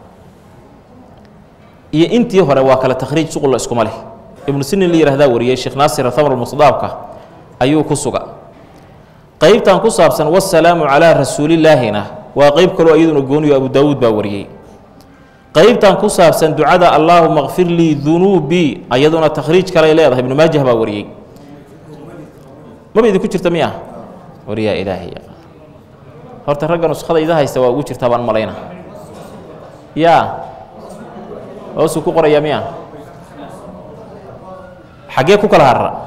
iyo intii hore waa kale takhriij suqulla iskuma leh ibnu sinin la yihahdaa wariyey sheekh naasir thamr musdaabka ayuu ku suga qeybtan ku saabsan wasalaamu calaa rasuulillaahina waa qeyb kaloo iyaduna gooniyo abu daawuud baa wariyey qeybtan ku saabsan ducada allaahuma kfir lii dunuubii ayaduna takhriij kaley leedahay ibnu maajah baa wariyey maba idinku jirta miya wariyaa ilaahay horta ragga nuskada ida haysta waa ugu jirtaa baan malayna yaa hoosuu ku qorayaa miya xaggee ku kala harra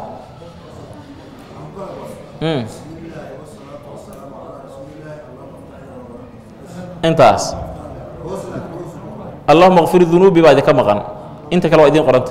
intaas allahuma kfir dunuubi baa idinka maqan inta kale waa idiin qoranta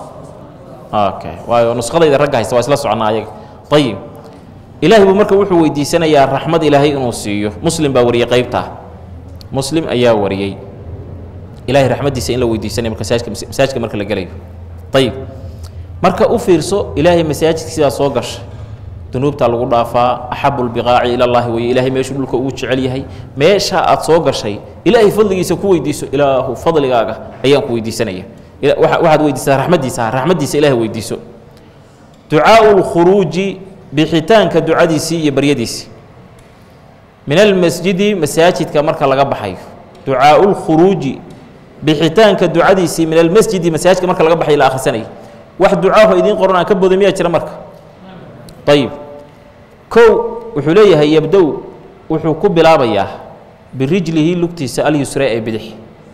okay waayo nuskadayda ragga haysta waa isla socnaa ayaga ayib ilaahay buu marka wuxuu weydiisanayaa raxmad ilaahay inuu siiyo muslim baa wariyey qeybtaa muslim ayaa wariyey ilahay raxmaddiisa in la weydiisanaya marka masaajka masaajka marka la gelayo ayib marka u fiirso ilaahay masaajidka sidaa soo gasha dunuubtaa lagu dhaafaa axabu lbiqaaci ila llahi weye ilaahay meeshuu dhulka ugu jecel yahay meeshaa aad soo gashay ilaahay fadligiisa ku weydiiso ilaahu fadligaaga ayaan ku weydiisanaya waxaad weydiisaa raxmaddiisa raxmaddiisa ilahay weydiiso ducaau lkhuruuji bixitaanka ducadiisii iyo baryadiisii min almasjidi masaajidka marka laga baxayo ducaau lkhuruuji bixitaanka ducadiisii min almasjidi masaajidka marka laga baxayo la akhrisanaya wax ducaaho idiin qoran aan ka boday miyaa jira marka ayib kow wuxuu leeyahay yabdow wuxuu ku bilaabayaa birijlihi lugtiisa alyusra ee bidix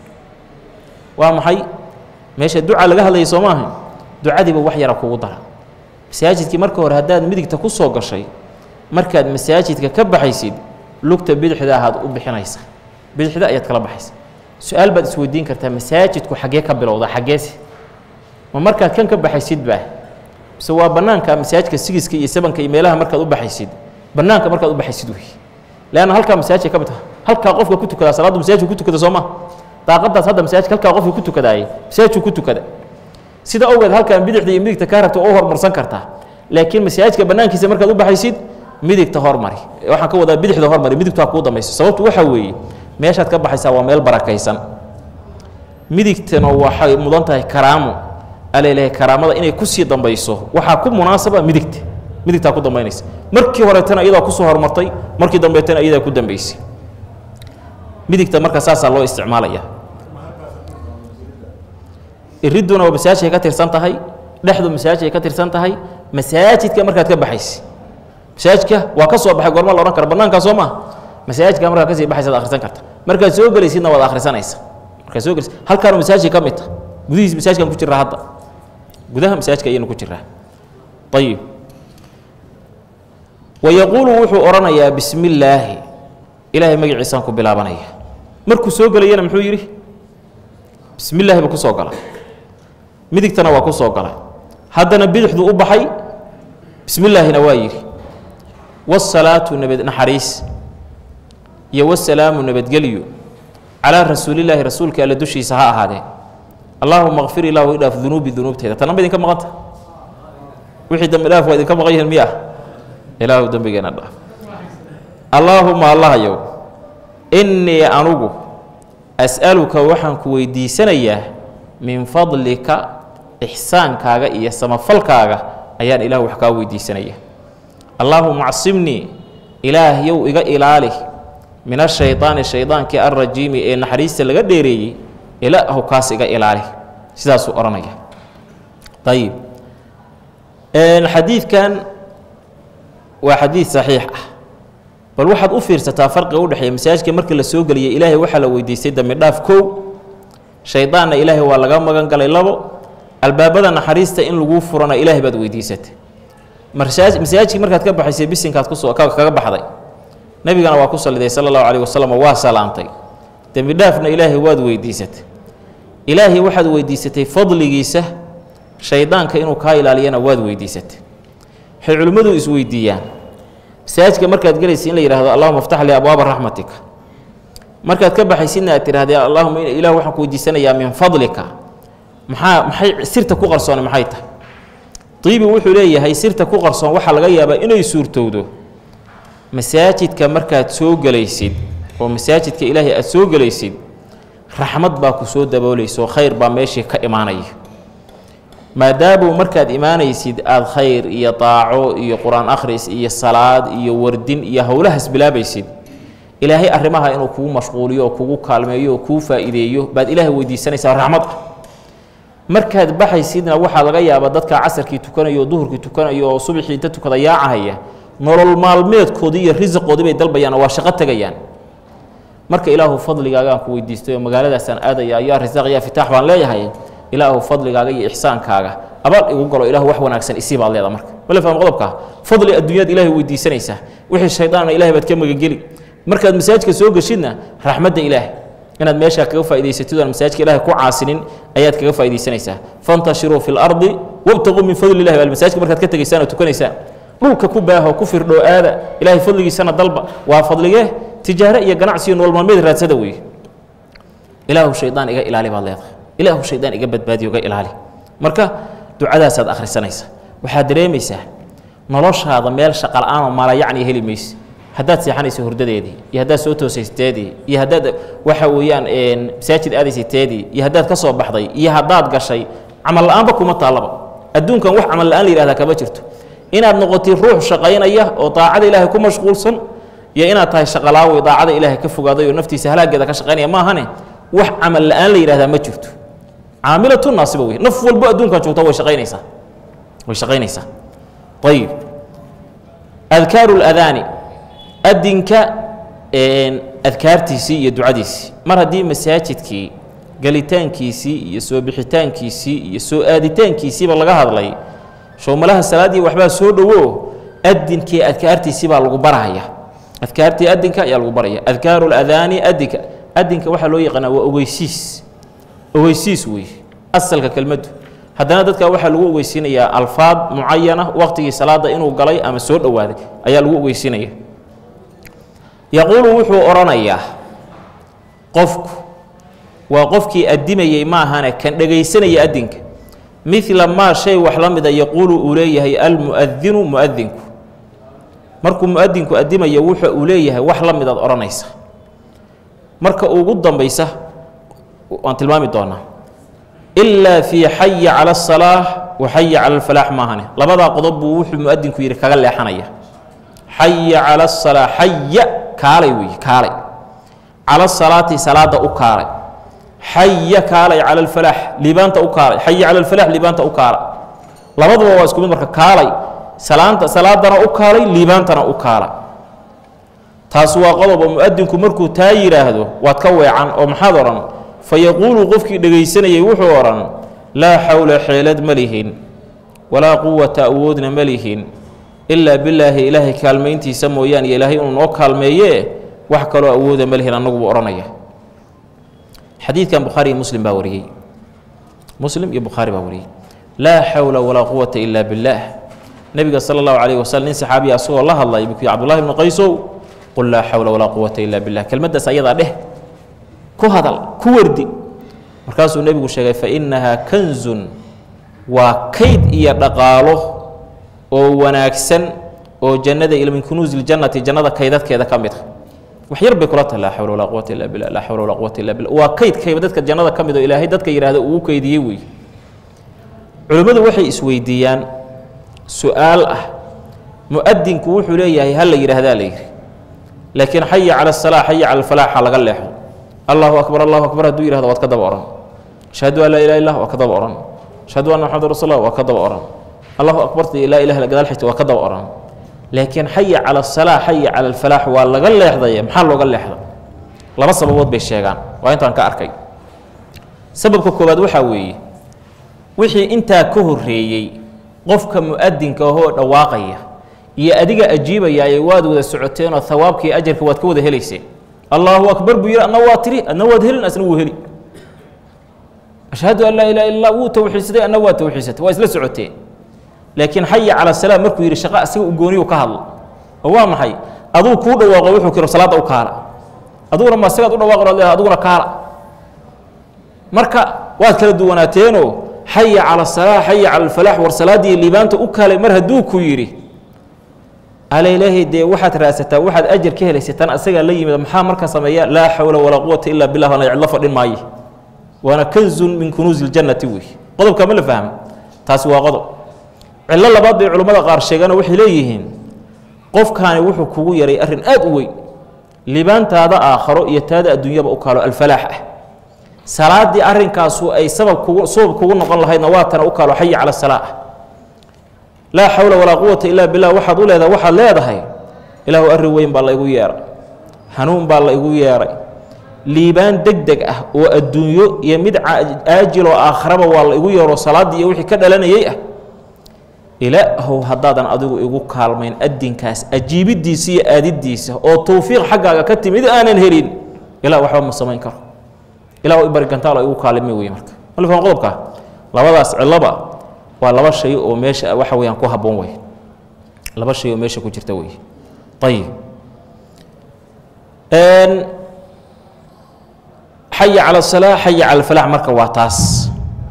waa maxay meesha duca laga hadlayay soo maaha ducadiiba wax yara kugu dara masaajidkii marka hore haddaad midigta ku soo gashay markaad masaajidka ka baxaysid lugta bidixda ahaad u bixinaysa bidixda ayaad kala baxaysa su-aal baad isweydiin kartaa masaajidku xaggee ka bilowda xaggeese ma markaad kan ka baxaysid baa mise waa bannaanka masaajidka sigiska iyo sabanka iyo meelaha markaad u baxaysid bannaanka markaad u baxaysid wey leanna halkaa masaajidka ka mid taha halkaa qofka ku tukadaa salaaddu masaajidku ku tukada soo ma daaqadaas hadda masaajidka halkaa qofka ku tukadaayay masaajidku ku tukada sida awgeed halkaan bidixda iyo midigta kaa rabta oo hormarsan kartaa laakiin masaajidka bannaankiisa markaad u baxaysid midigta hormari waxaan ka wadaa bidixda hormari midigtu ha kuu dambayso sababtu waxaa weeye meeshaad ka baxaysaa waa meel barakaysan midigtana waxay mudan tahay karaamo alaleeyahay karaamada inay kusii dambayso waxaa ku munaasaba midigta midigtaa ku dambaynaysa markii horeetana iyadaa kusoo hormartay markii dambeetana iyadaa ku dambaysay midigta marka saasaa loo isticmaalaya iriduna waa masaajidkay ka tirsan tahay dhexdu masaajidkay ka tirsan tahay masaajidka markaad ka baxaysa masaajidka waa ka soo baxay goorma la odhan kara bannaankaa soo maa masaajidka markaad kasii baxaysa ad akhrisan karta markaad soo gelaysidna waad akhrisanaysa markaad soo gelaysid halkaanu masaajidka ka mid ta gudihiis masaajidkan ku jiraa hadda gudaha masaajidka ayaynu ku jiraa ayib wayaquulu wuxuu odhanayaa bismi illaahi ilaahay magaciisaan ku bilaabanaya markuu soo gelayana muxuu yidhi bismi illaahi buu ku soo gala midigtana waa ku soo galay haddana bidixduu u baxay bismi illaahina waa yidhi wasalaatu nabad naxariis iyo wasalaamu nabadgelyo calaa rasuulillaahi rasuulka alla dushiisa ha ahaadee allaahuma kfir ilaahu idhaaf dunuubi dunuubteeda tanna ma idinka maqanta wixii dambi dhaaf waa idinka maqan yihiin miya ilaahu dembigeena dhaaf allaahuma allahayow innii anugu as'aluka waxaan ku weydiisanayaa min fadlika ixsaankaaga iyo samafalkaaga ayaan ilaah wax kaa weydiisanaya allaahuma acsimnii ilaahyow iga ilaali min ashaydaani shaydaankii alrajiimi ee naxariista laga dheereeyey ilaahu kaas iga ilaali sidaasuu odhanaya ayib xadiidkan waa xadiid saxiix ah bal waxaad u fiirsataa farqiga udhexeeya masaajidka markii la soo geliyay ilaahay waxaa la weydiistay dambi dhaaf kow shaydaanna ilaahay waa laga magan galay labo albaabada naxariista in laguu furana ilaahay baad weydiisatay masaajidkii markaad ka baxaysay bisinkaad kusoo kaga baxday nebigana waa ku saliday sala allahu calayh wasalam waa salaantay dembi dhaafna ilaahay waad weydiisatay ilaahay waxaad weydiisatay fadligiisa shaydaanka inuu kaa ilaaliyana waad weydiisatay waxay culimmadu isweydiiyaan masaajidka markaad gelaysa in la yidhahdo allahuma aftax lii abwaaba raxmatika markaad ka baxaysidna aad tidhahdee allahuma ilah waxaan ku weydiisanayaa min fadlika maxaa maxay sirta ku qarsoona maxay tahay diibi wuxuu leeyahay sirta ku qarsoon waxaa laga yaabaa inay suurtowdo masaajidka markaad soo gelaysid oo masaajidka ilaahay aad soo gelaysid raxmad baa ku soo daboolayso khayr baa meeshii ka imaanaya maadaamuu markaad imaanaysid aada khayr iyo daaco iyo qur-aan akhris iyo salaad iyo wardin iyo howlahaas bilaabaysid ilaahay arrimaha inuu kugu mashquuliyo oo kugu kaalmeeyo oo kuu faa'iideeyo baad ilaahay weydiisanaysaa raxmad ah markaad baxaysidna waxaa laga yaabaa dadka casarkii tukanayo oo duhurkii tukanayo oo subaxii inta tukada yaacahaya nolol maalmeedkoodii iyo risiqoodii bay dalbayaan oo waa shaqo tegayaan marka ilaahu fadligaagaan ku weydiistay oo magaaladaasaan aadaya yaa risaaq yaa fitaax baan leeyahay ilaahu fadligaaga iyo ixsaankaaga abaal igu galo ilahu wax wanaagsan isii baad leeda marka wala faham qodobka fadli adduunyaad ilaahay weydiisanaysaa wixii shaydaanna ilahay baad ka magangeli markaad masaajidka soo geshidna raxmadda ilaahay inaad meeshaa kaga faa'idaysatid oon masaajidka ilaahay ku caasinin ayaad kaga faa'iidaysanaysaa fantashiruu fi lardi wabtaquu min fadli illahi bal masaajidka markaad ka tegaysaan oo tukanaysaan dhulka ku baaho ku firdhoo aada ilaahay fadligiisana dalba waa fadligee tijaare iyo ganacsi iyo nolol maalmeed raadsada weeye ilaahu shaydaan iga ilaali baad leedahay ilaahu shaydaan iga badbaadiyo iga ilaali marka ducadaasaad akhrisanaysa waxaad dareemaysaa noloshaada meel shaqa la-aanoo maalayacni heli mayse haddaad seexanayso hurdadeedii iyo haddaad soo toosaysteedii iyo haddaad waxa weeyaan masaajid aadaysayteedii iyo haddaad ka soo baxday iyo haddaad gashay camal la-aanba kuma taallaba adduunkan wax camal la-aan la yihahdaa kama jirto inaad noqotid ruux shaqaynaya oo daacada ilaahay ku mashquulsan iyo inaad tahay shaqalaawi daacada ilaahay ka fogaaday oo naftiisa halaageeda ka shaqaynaya maahane wax camal la-aan la yidhahdaa ma jirto caamilatu naasiba wey naf walbo adduunkan joogta way shaqaynaysaa way shaqaynaysaa ayib adkaaru ladaani adinka adkaartiisii iyo ducadiisii mar haddii masaajidkii gelitaankiisii iyo soo bixitaankiisii iyo soo aaditaankiisiiba laga hadlay showmalaha salaaddii waxbaa soo dhowo adinkii adkaartiisii baa lagu baraya adkaartii adinka ayaa lagu baraya adkaaru ladaani adinka adinka waxaa loo yaqaanaa waa ogeysiis ogeysiis wey asalka kelmaddu haddana dadka waxaa lagu ogeysiinayaa alfaad mucayana waqtigii salaada inuu galay ama soo dhowaaday ayaa lagu ogeysiinaya yaquulu wuxuu odhanayaa qofku waa qofkii addimayey maahane kan dhegaysanaya adinka midla maa shay wax la mida yaquulu uu leeyahay almu'adinu mu'adinku markuu mu'adinku addimayo wuxa uu leeyahay wax la midaad odhanaysa marka ugu dambaysa waan tilmaami doonaa ilaa fii xaya cala asalaax wa xaya cala alfalaax maahane labadaa qodob buu wuxuu mu'adinku yidhi kaga leexanaya xaya cala asalaax xaya kaalay weeye kaalay cala asalaati salaada u kaalay xaya kaalay cala alfalaax liibaanta u kaalay xaya cala alfalaax liibaanta u kaalay labaduba waa isku mid marka kaalay salaanta salaadana u kaalay liibaantana u kaalay taas waa qodob oo mu'adinku markuu taa yidhaahdo waad ka weecan oo maxaad odhan fa yaquulu qofkii dhegaysanayay wuxuu odhan laa xawla xeelad ma lihin walaa quwata awoodna ma lihin ilaa bilaahi ilaahay kaalmayntiisa mooyaan iyo ilaahay inuu noo kaalmeeyee wax kaloo awooda ma lihin annagu buu odhanaya xadiidkan bukhaari iyo muslim baa wariyey muslim iyo bukhaari baa wariyey laa xawla walaa quwata ila billaah nebiga sala allahu calayh wasalam nin saxaabiya asagoo la hadlay buu ku yihi cbdullahi bnu qaysow qul laa xawla walaa quwata ila billah kelmaddaas ayadaa dheh ku hadal ku wardi markaasuu nebigu sheegay fa innahaa kanzun waa kayd iyo dhaqaalo oo wanaagsan oo jannada ila min kunuusi ljannati jannada kaydadkeeda ka mid a wax yar bay kula tahay laa xawla walaa quwata illa billah laa xawla walaa quwata illa billah waa kaydkayba dadka jannada ka mid oo ilaahay dadka yidhaahda ugu kaydiyey wey culimmadu waxay isweydiiyaan su-aal ah mu-adinku wuxuu leeyahay ha la yidhaahdaa la yidhi laakiin xaya cala asalaa xaya cala alfalaaxa laga leexo allahu akbar allahu akbar hadduu yihahdo waad ka daba odhan ashhadu an laa ilaha illah waa ka daba odhan ashhadu anna maxamad rasul allah waa ka daba odhan allahu akbarta laa ilaha gadaal xigta waa ka daba odhan laakiin xaya cala asalaa xaya cala alfalaax waa laga leexdaya maxaa looga leexda laba sababood bay sheegaan waa intaan ka arkay sababka koowaad waxaa weeye wixii intaa ka horreeyey qofka mu-adinka ahoo dhawaaqaya iyo adiga ajiibayaaye waad wada socoteenoo hawaabkii ajarka waad ka wada helayseen allaahu akbar buu yidhi adna waa tiri adna waad helin asna wuu heli ashhadu an laa ilaha illa allah wuu tawxiidsaday adna waa tawxiidsatay waa isla socoteen laakiin xaya cala salaam markuu yidhi shaqa asiga u gooniyu ka hadlo oo waa maxay aduu kuu dhawaaqo wuxuu kiro salaadda u kaala aduguna ma sigaad u dhawaaqo leedahay aduguna kaala marka waad kala duwanaateenoo xaya cala asalaa xaya cala alfalaax war salaaddii liibaanta u kaalay mar hadduu ku yidhi ala ilaahay dee waxaad raadsataa waxaad ajar ka helaysataan asagaa la yimid maxaa marka sameeya laa xawla walaa quwata ila billah waana cidlo fadhin maaye waana kanzun min kunuusi ljannati wey qodobka ma la fahmo taasi waa qodob cillo labaad bay culimmada qaar sheegaanoo waxay leeyihiin qofkaani wuxuu kugu yaray arrin aad u weyn libaantaada aakharo iyo taada adduunyaba u kaalo alfalaax ah salaaddii arrinkaasu ay sabab kugu sabab kugu noqon lahaydna waa tana u kaalo xaya cala salaa ah laa xawla walaa quwata ilaa billah waxaad u leedahay waxaad leedahay ilaahu arrin weyn baa la igu yeeray hanuun baa la igu yeeray liibaan deg deg ah oo adduunyo iyo mid aajiloo aakharaba waa la igu yeero salaaddii iyo wixii ka dhalanayay ah ilaahow haddaadan adigu igu kaalmayn adinkaas ajiibiddiisa iyo aadiddiisa oo towfiiq xaggaaga ka timid aanan helin ilaa waxba ma samayn karo ilah ibarigantaalo igu kaalimi wey marka malfan qodobka labadaas ciloba waa laba shay oo meesha waxa weyaan ku habboon wey laba shay oo meesha ku jirta wey ayib xaya cala asalaa xaya cala alfalaax marka waa taas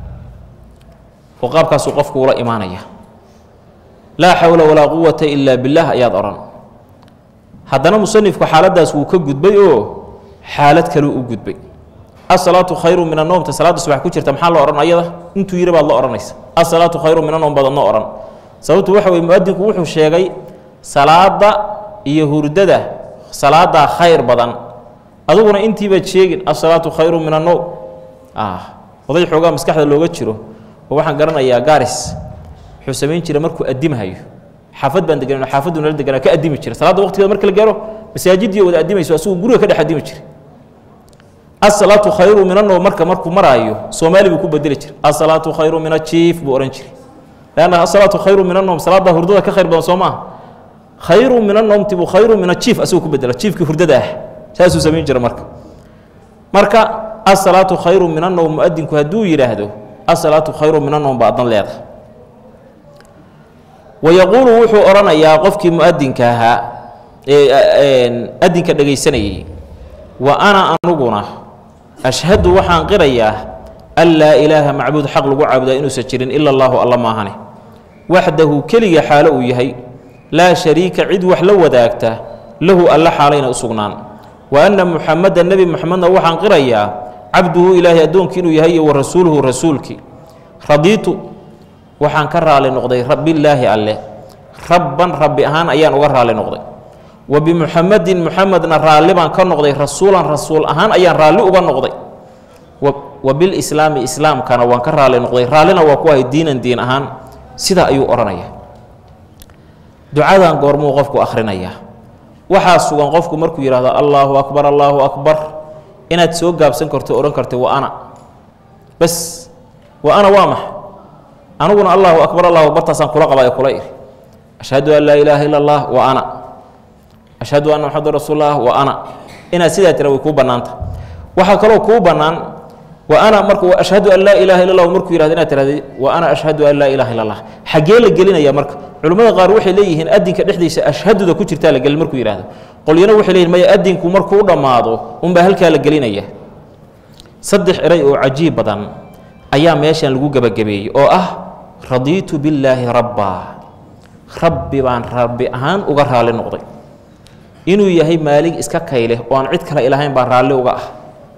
oo qaabkaasuu qofku ula imaanaya laa xawla walaa quwata ila billaah ayaad odhan haddana musanifku xaaladdaas wuu ka gudbay oo xaalad kaleu u gudbay asalaatu khayru min anoomta salaadda subax ku jirta maxaa la odhan ayada intuu yidhi baad la odhanaysa asalaatu khayru min anoom baad adno odhan sababtu waxa weye muadinku wuxuu sheegay salaadda iyo hurdada salaaddaa khayr badan aduguna intiibaad sheegin asalaatu khayru min anoom oday xoogaa maskaxda looga jiro oo waxaan garanayaa garis wuxuu samayn jiray markuu addimahayo xaafad baan degan xaafaddu nala deganaa ka addimi jira salaadda waqtigeeda marka la gaaro masaajiddii wada addimayso asagoo guriga ka dhex addimi jiray asalaatu khayru min anow marka markuu maraayo soomaali buu ku bedeli jiray asalaatu khayru min ajiif buu odhan jiray leanna asalaatu khayru min anoom salaadda hurdada ka khayr badan soo maaha khayru min anoomti buu khayru min ajiif asagoo ku bedela jiifkii hurdada ah saasuu samayn jira marka marka asalaatu khayru min anow muadinku hadduu yidhaahdo asalaatu khayru min anoom baa addan leedahay wayaquulu wuxuu odhanayaa qofkii muadinka ahaa ee adinka dhegaysanayay wa ana anuguna ashhadu waxaan qirayaa an laa ilaaha macbuud xaq lagu caabudaa inuusan jirin ila allaahu alla maahane waxdahu keliga xaalo uu yahay laa shariika cid wax la wadaagta lahu alla xaalayna u sugnaan wa anna muxameda nebi muxamedna waxaan qirayaa cabduhu ilaahay addoonkii inuu yahay iyo wa rasuuluhu rasuulkii radiitu waxaan ka raali noqday billaahi alle rabban rabbi ahaan ayaan uga raali noqday wa bimuxamedin muxamedna raalli baan ka noqday rasuulan rasuul ahaan ayaan raalli uga noqday wa bilislaami islaamkana waan ka raali noqday raallina waa ku ahay diinan diin ahaan sidaa ayuu odhanaya ducadan goormuu qofku akhrinayaa waxaa sugan qofku markuu yidhahdo allaahu akbar allaahu akbar inaad soo gaabsan karto odhan karta wa ana bas wa ana waa max aniguna allaahu akbar allahu akbartaasaan kula qaba ee kula iri ashhadu an laa ilaaha ila allah wa ana ashhadu anna maxamedan rasuullah wa ana inaad sidaa tira way kuu bannaanta waxaa kaloo kuu bannaan wa ana marka ashhadu an laa ilaha illa allah markuu yihahdo inaad tirahda wa ana ashhadu an laa ilaha illa allah xaggee la gelinaya marka culimmada qaar waxay leeyihiin adinka dhexdiisa ashhaduda ku jirtaa la gelin markuu yihahdo qolyana waxay leeyihin maya adinku markuu dhammaado unbaa halkaa la gelinaya saddex eray oo cajiib badan ayaa meeshan lagu gebagabeeyey oo ah radiitu billaahi rabbaa rabbi baan rabbi ahaan uga raalli noqday inuu yahay maalig iska kayleh oo aan cid kale ilahayn baan raalli uga ah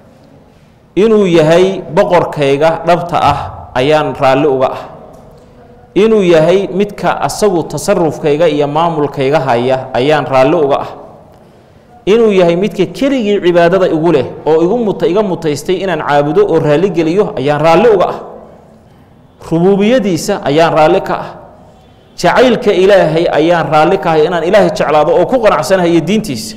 inuu yahay boqorkayga dhabta ah ayaan raalli uga ah inuu yahay midka asagu tasarufkayga iyo maamulkayga haya ayaan raalli uga ah inuu yahay midka keligii cibaadada igu leh oo igu muta iga mutaystay inaan caabudo oo raalli geliyo ayaan raalli uga ah rubuubiyadiisa ayaan raalli ka ah jacaylka ilaahay ayaan raalli ka ahay inaan ilaahay jeclaado oo ku qanacsanahayo diintiisa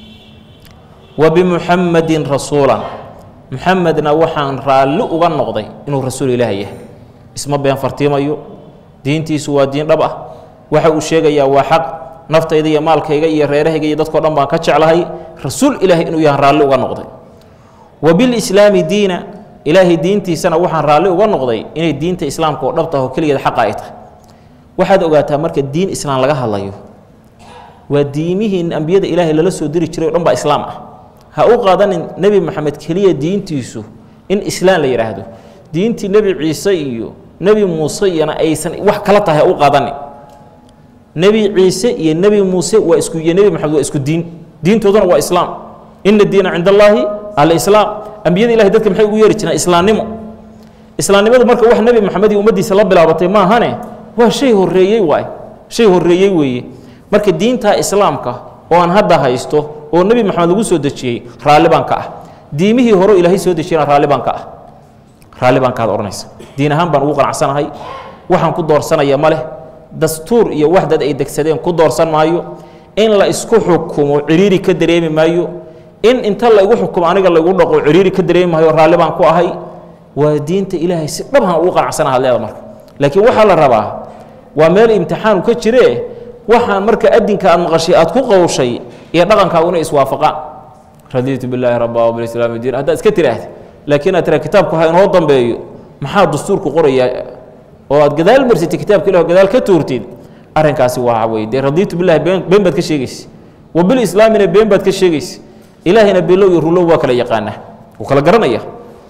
wa bimuxamadin rasuulan muxamedna waxaan raalli uga noqday inuu rasuul ilaahay yahay isma been fartiimayo diintiisu waa diin dhab ah waxa uu sheegayaa waa xaq naftayda iyo maalkayga iyo reerahayga iyo dadkao dhan baan ka jeclahay rasuul ilaahay inuu yahan raalli uga noqday wa bilislaami diina ilaahay diintiisana waxaan raalli uga noqday inay diinta islaamka oo dhabta oo keligeed xaqa ay tahay waxaad ogaataa marka diin islaam laga hadlayo waa diimihii ambiyada ilaahay lala soo diri jiray o dhan baa islaam ah ha u qaadanin nebi moxamed keliya diintiisu in islaam la yidhaahdo diintii nebi ciise iyo nebi muuse iyana aysan wax kala tahay ha u qaadanin nebi ciise iyo nebi muuse waa isku iyo nebi moxamed waa isku diin diintooduna waa islaam ina diina cinda allaahi alislaam ambiyada ilahay dadka maxay ugu yeeri jireen islaamnimo islaamnimadu marka wax nebi moxamed iyo ummaddiisa la bilaabatay maahane waa shay horreeyey waay shay horreeyey weeye marka diinta islaamka oo aan hadda haysto oo nebi moxamed lagu soo dejiyey raalli baan ka ah diimihii hore ilaahay soo dejiyana raalli baan ka ah raalli baan kaad odhanaysa diin ahaan baan ugu qanacsanahay waxaan ku doorsanaya ma leh dastuur iyo wax dad ay degsadeen ku doorsan maayo in la isku xukumo ciriiri ka dareemi maayo in inta la igu xukumo aniga laigu dhaqo ciriiri ka dareemi maayo raalli baan ku ahay waa diinta ilaahay si dhabhan ugu qanacsana hadleeda marka laakiin waxaa la rabaa waa meel imtixaanu ka jiree waxaan marka adinka aad maqashay aad ku qowshay iyo dhaqankaaguna iswaafaqaan radiitu bilaahi rabba wbilislaami diin haddaad iska tiraahda laakiin aad tiraa kitaabku ha inoo dambeeyo maxaa dastuurku qorayaa oo aad gadaal marsatay kitaabka ilah gadaal ka tuurtid arrinkaasi waa weye dee radiitu bilahi been been baad ka sheegaysa wa bilislaamina been baad ka sheegaysa ilaahina below iyo rulow waa kala yaqaanaa wuu kala garanaya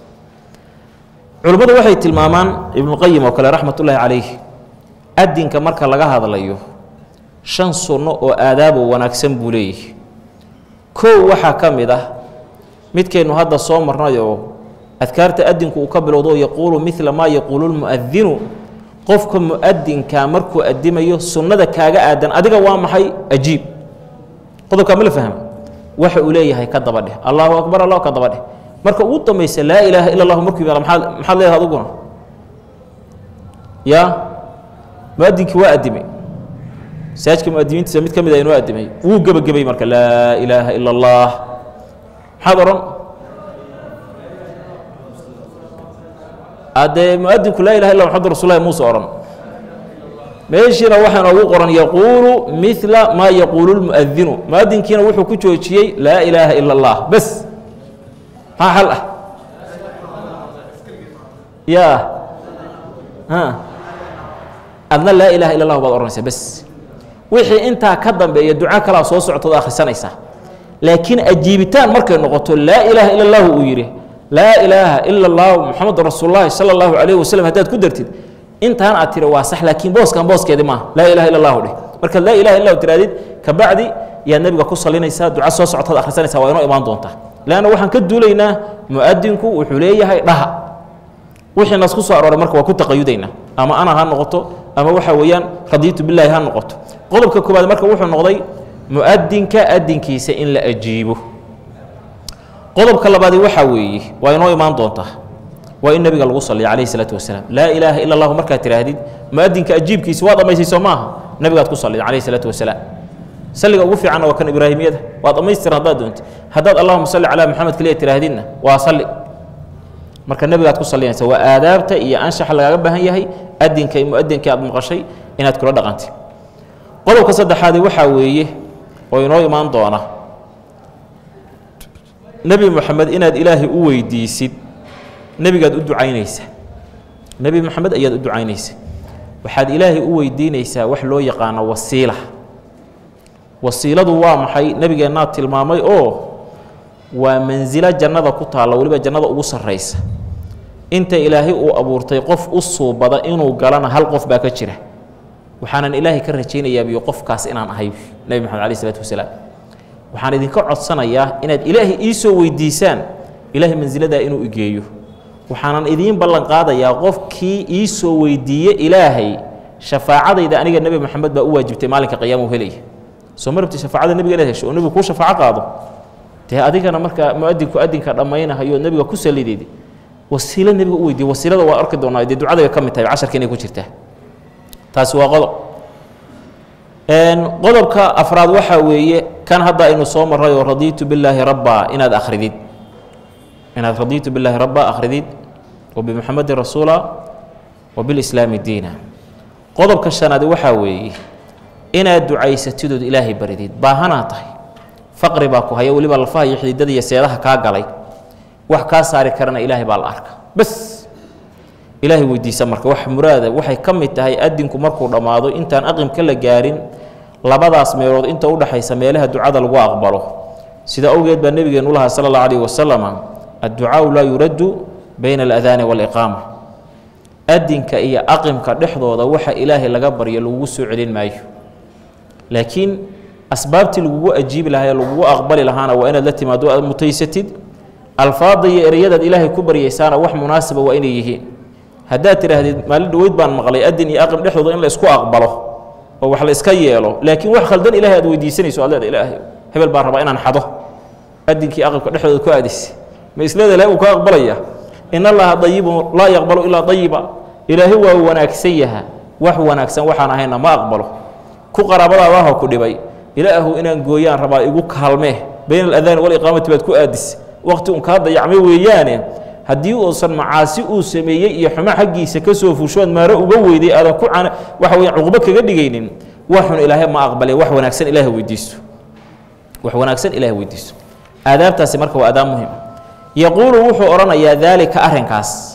culimmadu waxay tilmaamaan ibnuqayim oo kale raxmat ullaahi calayh adinka marka laga hadlayo shan sunno oo aadaabo wanaagsan buu leeyahay kow waxaa ka mid ah midkeennu hadda soo marnay oo adkaarta adinku uu ka bilowdo yaquulu midla maa yaquulu lmu'adinu qofka mu'adinkaa markuu adimayo sunnada kaaga aadan adiga waa maxay ajiib qodobkaa ma la fahma waxa uu leeyahay ka daba dheh allahu akbar allah ka daba dheh marka ugu dambaysa laa ilaaha ila allahu markuu yimaado maxaad maxaad leedahay aduguna yaa muadinkii waa adimay masaajidka muadimiintiisa mid ka mid a inoo adimay wuu gebagabay marka laa ilaaha ila allah maxaad odhan haddee muadinku laa ilaha illa maxamadu rasulahi muuse odhan meeshiina waxaa noogu qoran yaquulu midla maa yaquulu lmuadinu muadinkiina wuxuu ku joojiyey laa ilaaha ila allah bes maxaa xal ah ya adna laa ilaha illa اllah baad odhanaysaa bes wixii intaa ka dambeeya duco kalaa soo soctood akhrisanaysaa laakiin ajiibitaan markay noqoto laa ilaaha ila اllahu uu yidhi laa ilaaha ila اllahu muxamadu rasuul lahi salى اllahu alayh waslm haddaad ku dartid intaan aad tiri waa sax laakiin booskan booskeedi maaha laa ilaha illa اllahu dheh markaad laa ilaha illa tirahdid kabacdi yaad nebiga ku salinaysaa duco soo soctood akhrisanaysaa waa inoo imaan doontaa leanna waxaan ka duulaynaa muadinku wuxuu leeyahay dhaha wixii nas ku soo arooray marka waa ku taqayudaynaa ama ana ha noqoto ama waxa weeyaan radiitu bilaahi ha noqoto qodobka koobaad marka wuxuu noqday muadinka adinkiisa in la ajiibo qodobka labaadi waxaa weeye waa inoo imaan doontaa waa in nebiga lagu saliya calayhi salaatu wasalaam laa ilaaha ila allahu markaad tidhaahdid muadinka ajiibkiisa waa dhammaysayso maaha nebigaad ku salida calayhi salaatu wasalaam salliga ugu fiicanna waa kan ibraahimiyada waa dhammaystiran haddaad doonti haddaad allahuma salli calaa maxamed keliya tidhaahdidna waa salli marka nebigaad ku salinaysa waa aadaabta iyo anshaxa lagaaga baahan yahay adinka muadinkii aad maqashay inaad kula dhaqantay qodobka saddexaadi waxaa weeye oo inoo imaan doona nebi moxamed inaad ilaahay u weydiisid nebigaad u ducaynaysa nebi moxamed ayaad u ducaynaysa waxaad ilaahay u weydiinaysaa wax loo yaqaano wasiila wasiiladu waa maxay nebigeennaa tilmaamay oo waa mansilo jannada ku taalla weliba jannada ugu sarraysa inta ilaahay uu abuurtay qof u suubada inuu galana hal qof baa ka jira waxaanan ilaahay ka rajaynayaa biyo qofkaas inaan ahay nebi maxamed alayh isalaatu wasalaam waxaan idinka codsanayaa inaad ilaahay ii soo weydiisaan ilaahay mansiladaa inuu igeeyo waxaanan idiin ballan qaadayaa qofkii ii soo weydiiye ilaahay shafaacadayda aniga nebi moxamed baa u waajibtay maalinka qiyaama u helaya soo ma rabti shafaacada nebiga inaad hesho oo nebigu kuu shafaaco qaado dee adigana markaa muadinku adinka dhammaynahayo nebiga ku salideed wasiilo nebiga u weydiiye wasiilada waa arki doonaa dee ducadayga ka mid tahay casharka inay ku jirtaa taasi waa qodob qodobka afraad waxaa weeye kan hadda aynu soo maray oo radiitu billaahi rabba inaad akhridid inaad radiitu billaahi rabba akhridid wa bimuxamedin rasuula wa bilislaami diina qodobka shanaadi waxaa weeye inaad ducaysatidood ilaahay baridid baahanaa tahay faqri baa ku haya weliba lafaha iyo xididada iyo seedaha kaa galay wax kaa saari karana ilaahay baa la arka bas ilaahay weydiisa marka wax muraada waxay ka mid tahay adinku markuu dhammaado intaan aqimka la gaarin labadaas meelood inta udhaxaysa meelaha ducada lagu aqbalo sida awgeed baa nebigeenu lahaa sala allahu alayhi wasalam adducaau laa yuraddu bayna aladaani waaliqaama adinka iyo aqimka dhexdooda waxa ilaahay laga baryo lagugu soo celin maayo laakiin asbaabtii lagugu ajiibi lahaa ee lagugu aqbali lahaana waa inaad la timaado aad mutaysatid alfaada iyo ereyadaad ilaahay ku baryaysaana wax munaasiba waa inay yihiin haddaad tidhaahdid maalin dhaweyd baan maqlay adin iyo aqim dhexdooda in la isku aqbalo oo wax la iska yeelo laakiin wax khaldan ilahay aad weydiisanayso aad leeda ilaahay hebel baan rabaa inaan xado adinkii aqimka dhexdooda ku aadis ma isleeda ilahay uu ka aqbalaya in allaha dayibun laa yaqbalu ilaa dayiba ilaahay waa wanaagsan yaha wax wanaagsan waxaan ahayna ma aqbalo ku qaraabadaadaha ku dhibay ilaahu inaan gooyaan rabaa igu kaalmee bayna aladaani waliqaamati baad ku aadis waqti un kaa dayacmay weeyaane haddii uusan macaasi uu sameeyey iyo xumo xaggiisa ka soo fuushood maaro uga weyday aadan ku can waxa weya cuqubo kaga dhigaynin waxun ilaahay ma aqbale wax wanaagsan ilaahay weydiiso wax wanaagsan ilaahay weydiiso aadaabtaasi marka waa aadaab muhim yaquulu wuxuu odhanayaa daalika arrinkaas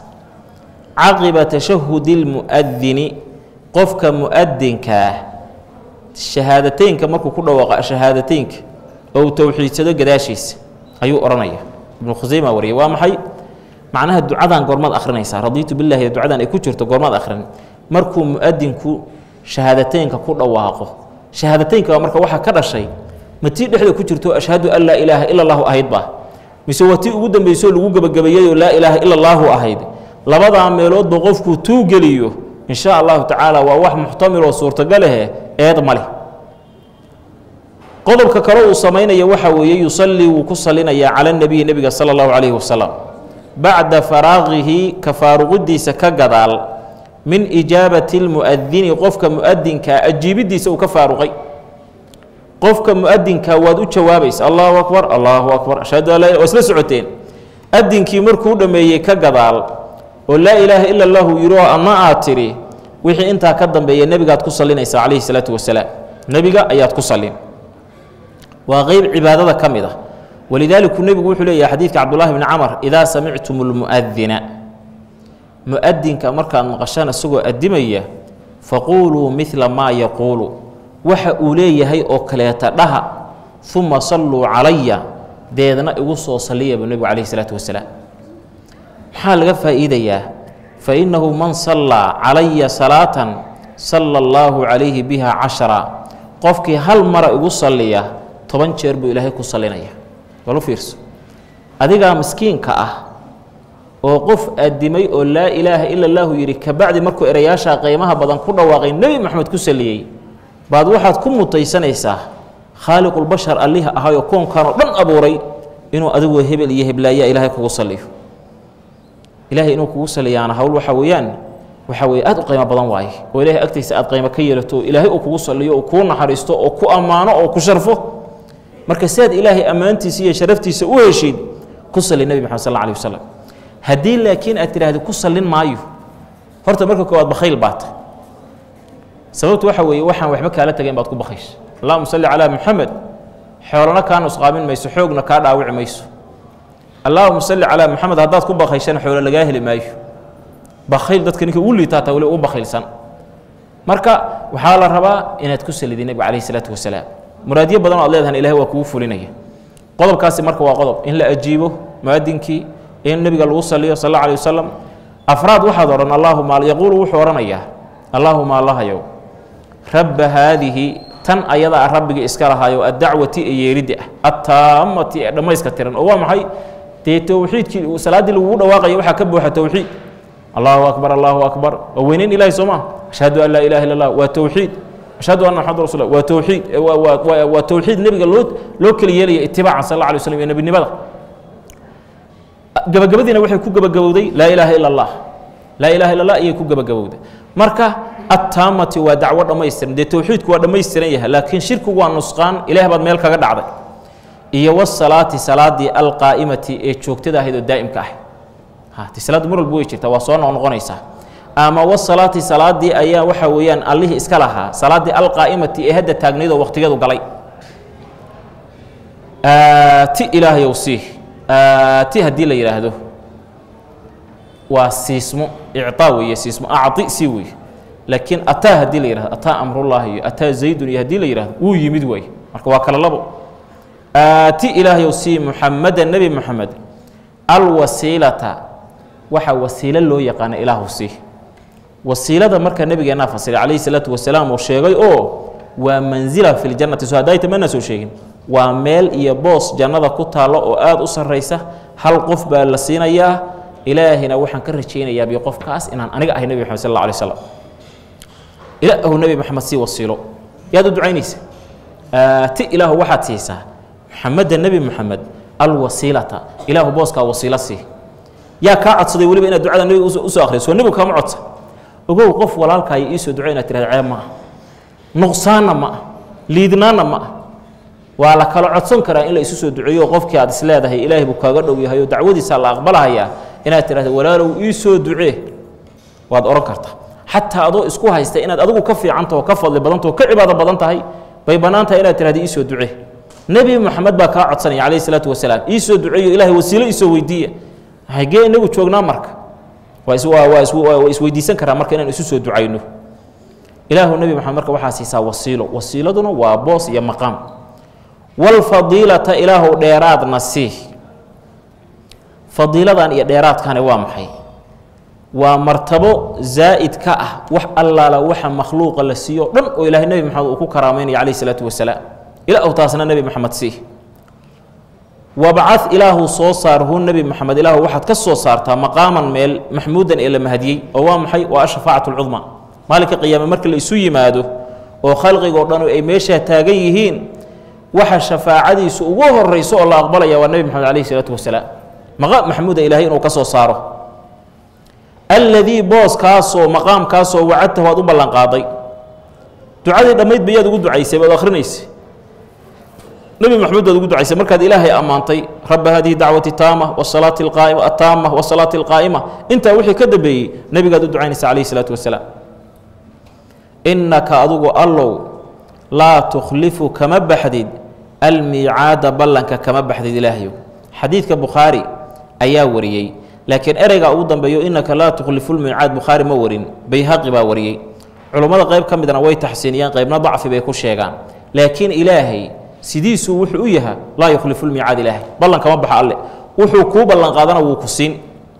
caqiba tashahudi lmu'adini qofka mu'adinkaa shahaadateynka markuu ku dhawaaqa shahaadateynka oo uu towxiidsado gadaashiisa ayuu odhanaya ibnu khuseyma wariyay waa maxay macnaha ducadan goormaad akhrinaysaa radiitu billahi ducadan ay ku jirto goormaad akhrin markuu mu'adinku shahaadateynka ku dhawaaqo shahaadateynka waa marka waxaa ka dhashay ma tii dhexda ku jirto ashhadu an laa ilaaha ila allahu ahayd ba mise waa tii ugu dambeysoo lagu gebagabeeyeyoo laa ilaaha ila allaahu ahayd labadaa meeloodba qofkuu tuu geliyo in sha allahu tacaala waa wax muxtamiloo suurtagalehe eed ma leh qodobka kale uu samaynaya waxaa weeye yusallii wuu ku salinayaa cala nebiyi nebiga sala allahu calayhi wasalam bacda faraaqihi ka faaruqidiisa ka gadaal min ijaabati lmu'adini qofka mu'adinkaa ajiibiddiisa uu ka faaruqay qofka mu'adinkaa waad u jawaabaysa allahu akbar allahu akbar ashhadu an laa waa isla socoteen adinkii markuu dhammeeyey ka gadaal oo laa ilaaha ila allahu yidhi oo ama aad tidhi wixii intaa ka dambeeya nebigaad ku sallinaysaa calayhi salaatu wasalaam nebiga ayaad ku sallin waa qeyb cibaadada ka mid ah walidaaliku nebigu wuxuu leeyahay xadiidka cabdullahi bni camar idaa samictum lmu'adina mu'adinka markaad maqashaan isagoo addimaya faquuluu midla maa yaquulu waxa uu leeyahay oo kaleeta dhaha uma salluu calaya deedna igu soo salliya buu nebigu calayhi salaatu wasalaam maxaa laga faa'iidayaa fa innahu man sallaa calaya salaatan sala allaahu calayhi biha cashara qofkii hal mara igu salliya toban jeer buu ilaahay ku sallinaya balu fiirso adigaa miskiinka ah oo qof addimay oo laa ilaaha ila allaahu yidhi kabacdi markuu erayaashaa qiimaha badan ku dhawaaqay nebi maxamed ku salliyey baad waxaad ku mutaysanaysaa khaaliqulbashar alliha ahayoo koonkan oo dhan abuuray inuu adigoo hebel iyo heblaayaa ilaahay kugu salliyo ilaahay inuu kugu salliyaana hawl waxaa weeyaan waxaa weeye aad u qiimo badan waaye oo ilaahay agtiisa aad qiimo ka yeelato oo ilaahay uu kugu salliyo oo kuu naxariisto oo ku ammaano oo ku sharfo marka siaad ilaahay ammaantiisa iyo sharaftiisa u heshid ku salli nebi maxamed sal alla alih wasalam haddii laakiin aad tidhaahdi ku sallin maayo horta marka koowaad bakhayl baata sababtu waxa weeye waxaan waxba kaala tagayn baad ku bakhaysha allahuma salli calaa muxamed xoolana kaa nusqaamin mayso xoogna kaa dhaawici mayso allahuma salli calaa muxamed haddaad ku bakayshana xoolo lagaa heli maayo bakhayl dadka ninka ugu liitaataa weli ugu bakhaylsan marka waxaa la rabaa inaad ku salidid nebiga calayhi salaatu wasalaam muraadyo badan oo ad leedahan ilahay waa kugu fulinaya qodobkaasi marka waa qodob in la ajiibo muadinkii in nebiga lagu saliyo sal alla alih wasalam afraad waxaad odhan allaahuma yaquulu wuxuu odhanayaa allaahuma allahayow rabba haadihi tan ayada ah rabbigii iska lahaayo addacwati ee yeeridda ah attaamati ee dhammayska tiran oo waa maxay dee towxiidkii salaaddii lagugu dhawaaqaya waxaa ka buuxa towxiid allahu akbar allahu akbar waa weyneyn ilahi soo maa ashhadu an laa ilaha illa allah waa towxiid ashhadu anna maxamad rasul waa towxiid waa towxiid nebiga loo loo keli yeelaya itibaacan sal alla alay slam iyo nebinimada gabagabadiina waxay ku gabagabowday laa ilaaha ila allah laa ilaha illa allah ayay ku gabagabowday marka attaamati waa dacwo dhammaystiran dee towxiidku waa dhammaystiran yahay laakiin shirkigu waa nusqaan ilaah baad meel kaga dhacday iyo wasalaati salaadii alqaa'imati ee joogtada ahayd oo daa'imka ah hati salaaddu mar walba way jirtaa waa soo noqnoqonaysaa ama wasalaati salaadii ayaa waxa weeyaan allihii iska lahaa salaaddii alqaa'imati ee hadda taagnayd oo waqtigeedu galay aati ilaahayow sii aati haddii la yidhaahdo waa siismo icطaa weeye siismo acطi sii weeye laakiin ataa haddii la yihahdo ataa amrullahi iyo ataa zaydun iyo haddii la yihahdo wuu yimid waaye marka waa kala labo aati ilaahayow sii muxameda nebi moxamed alwasiilata waxaa wasiilo loo yaqaana ilaahu sii wasiilada marka nebigeennaa fasiray calayhi salaatu wasalaam uu sheegay oo waa manzila fi ljannati so haddaayta mana soo sheegin waa meel iyo boos jannada ku taallo oo aada u sarraysa hal qof baa la siinayaa ilaahina waxaan ka rajaynayaa bi qofkaas inaan aniga ahay nebi maxamed sal alla alay slam ilaahu nebi maxamed sii wasiilo yaad u ducaynaysa aati ilaahu waxaad siisaa muxameda nebi moxamed alwasiilata ilaahu booskaa wasiilo sii yaa kaa codsaday weliba inaad ducada nebiga usoo akhriso soo nebigu kaama codsa ogow qof walaalkaayo iisoo ducay inaad tirahda ceeb ma ah nuqsaanna ma ah liidnaanna ma ah waa la kala codsan karaa in la isu soo duceeyo qofkii aad is leedahay ilaahay buu kaaga dhow yahay oo dacwadiisaa la aqbalahayaa inaad tidhahda walaalow ii soo ducee waad odhan kartaa xataa adoo isku haysta inaad adigu ka fiicantaho ka fadli badantao ka cibaado badan tahay bay bannaan tahay inaad tirahda ii soo ducee nebi moxamed baa kaa codsanaya calayhi salaatu wasalaam ii soo duceeyo ilaahay wasiilo iisoo weydiiya hagee inagu joognaa marka waa is waa is waa isweydiisan karaa marka inaan isu soo ducayno ilaahu nebi moxamed marka waxaa siisaa wasiilo wasiiladuna waa boos iyo maqaam walfadiilata ilaahu dheeraadna sii fadiiladan iyo dheeraadkani waa maxay waa martabo zaa'id ka ah wax allaala waxa makhluuqa la siiyo dhan oo ilaahay nebi moxamed uu ku karaameynaya calayhi salaatu wasalaam ilaahu taasna nebi moxamed sii wabcad ilaahu soo saar hu nebi moxamed ilaahu waxaad ka soo saartaa maqaaman meel maxmuudan ee la mahadiyey oo waa maxay waa ashafaacat lcudma maalinka qiyaame marka la isu yimaado oo khalqigoo dhan ay meeshaa taagan yihiin waxa shafaacadiisu ugu horeyso oo la aqbalaya waa nebi moxamed calayhi salaatu wasalaam maqaam maxmuuda ilaahay inuu ka soo saaro alladii booskaasoo maqaamkaasoo wacadtahu aad u ballanqaaday ducadii dhammayd ba yaad ugu ducaysay baad akhrinaysay nebi maxamed baad ugu ducaysay markaad ilaahay ammaantay rabba hadihi dacwati taama wasalaati alqaa'ima ataama wasalaati alqaa'ima intaa wixii ka dambeeyey nebigaad u ducaynaysa calayhi salaatu wasalaam innaka adugu allow laa tukhlifu kama baxdid almiicaada ballanka kama baxdid ilaahyow xadiidka bukhaari ayaa wariyey laakiin ereygaa ugu dambeeyo innaka laa tukhlifu lmiicaad bukhaari ma warin bayhaqi baa wariyey culummada qayb ka midna way taxsiiniyeen qaybna dacfi bay ku sheegaan laakiin ilaahay sidiisuu wuxuu u yaha laa yukhlifu lmiicaad ilaahay ballan kama baxa alle wuxuu kuu ballanqaadana wuu ku siin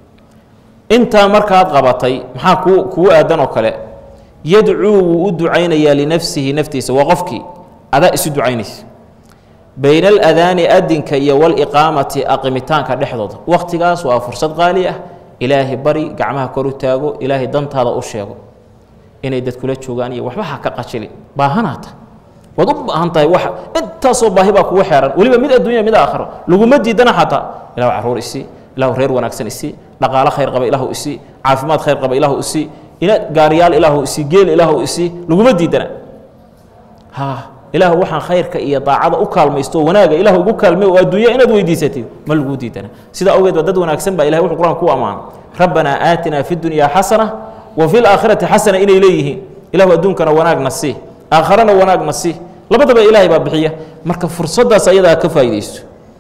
intaa markaad qabatay maxaa kuu kugu aadan oo kale yadcuu wuu u ducaynayaa linafsihi naftiisa waa qofkii adaa isu ducaynaysa bayna aladaani adinka iyo waliqaamati aqimitaanka dhexdooda wakhtigaas waa fursad qaali ah ilaahay bari gacmaha kor u taago ilaahay dantaada u sheego inay dad kula joogaan iyo waxba ha ka qajili baahanaata waad u baahan tahay wax intaasoo baahi baa kugu xeeran weliba mid adduunya mid aakhiro laguma diidana xataa ilahu carruur isii ilahu reer wanaagsan isii dhaqaalo khayr qaba ilaahu isii caafimaad khayr qaba ilaahu isii ina gaariyaal ilaahu isii geel ilaahu isii laguma diidana ha ilaahu waxaan khayrka iyo daacada u kaalmaysto oo wanaaga ilahu ugu kaalmey oo adduunya inaad weydiisatid ma laguu diidana sidaa awgeed ba dad wanaagsan baa ilahay wuxuu qur-aanka ku ammaana rabbanaa aatinaa fi dunyaa xasana wa fi laakhirati xasana inay leeyihiin ilahu adduunkana wanaagna sii aakharana wanaagna sii labadaba ilaahay baa bixiya marka fursaddaas ayadaa ka faa'iidaysto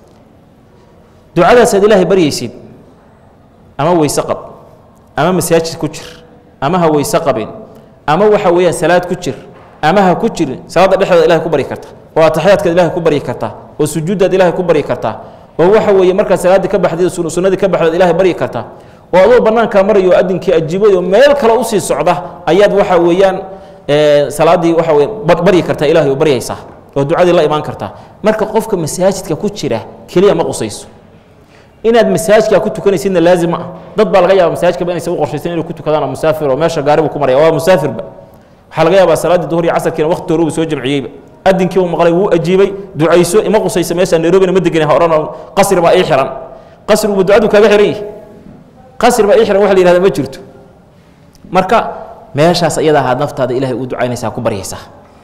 ducadaasaad ilaahay baryaysid ama weyse qab ama masaajid ku jir ama ha weyse qabin ama waxa weeyaan salaad ku jir ama ha ku jirin salaadda dhexdeeda ilahay ku baryi karta oo ataxyaadkaad ilahay ku baryi kartaa oo sujuuddaad ilahay ku baryi kartaa oo waxa weeye markaad salaaddii ka baxdeed sunnadii ka baxdeed ilahay baryi kartaa oo adoo bannaankaa marayo adinkii ajiibay oo meel kale usii socda ayaad waxa weeyaan salaaddii waxa weye baryi kartaa ilahay oo baryaysaa oo ducadii la imaan kartaa marka qofka masaajidka ku jira keliya ma qusayso inaad masaajidka ku tukanaysidna laazim ma ah dad baa laga yaaba masaajidkaba inaysan u qorshaysan inay ku tukadaan oo musaafir oo meesha gaari buu ku maraya waa musaafirba waxaa laga yaabaa salaaddii duhur iyo casarkiina waqti hore uu soo jamciyeyba adinkii uu maqlay wuu ajiibay ducayso ima qusaysa meesha nairobina ma degana ha odhan qasri baa ii xiran qasriguba ducadu kaaga xiran yihi qasri baa ii xiran waxa la yihahda ma jirto marka meeshaas iyada ahaad naftaada ilahay u ducaynaysaa ku baryaysaa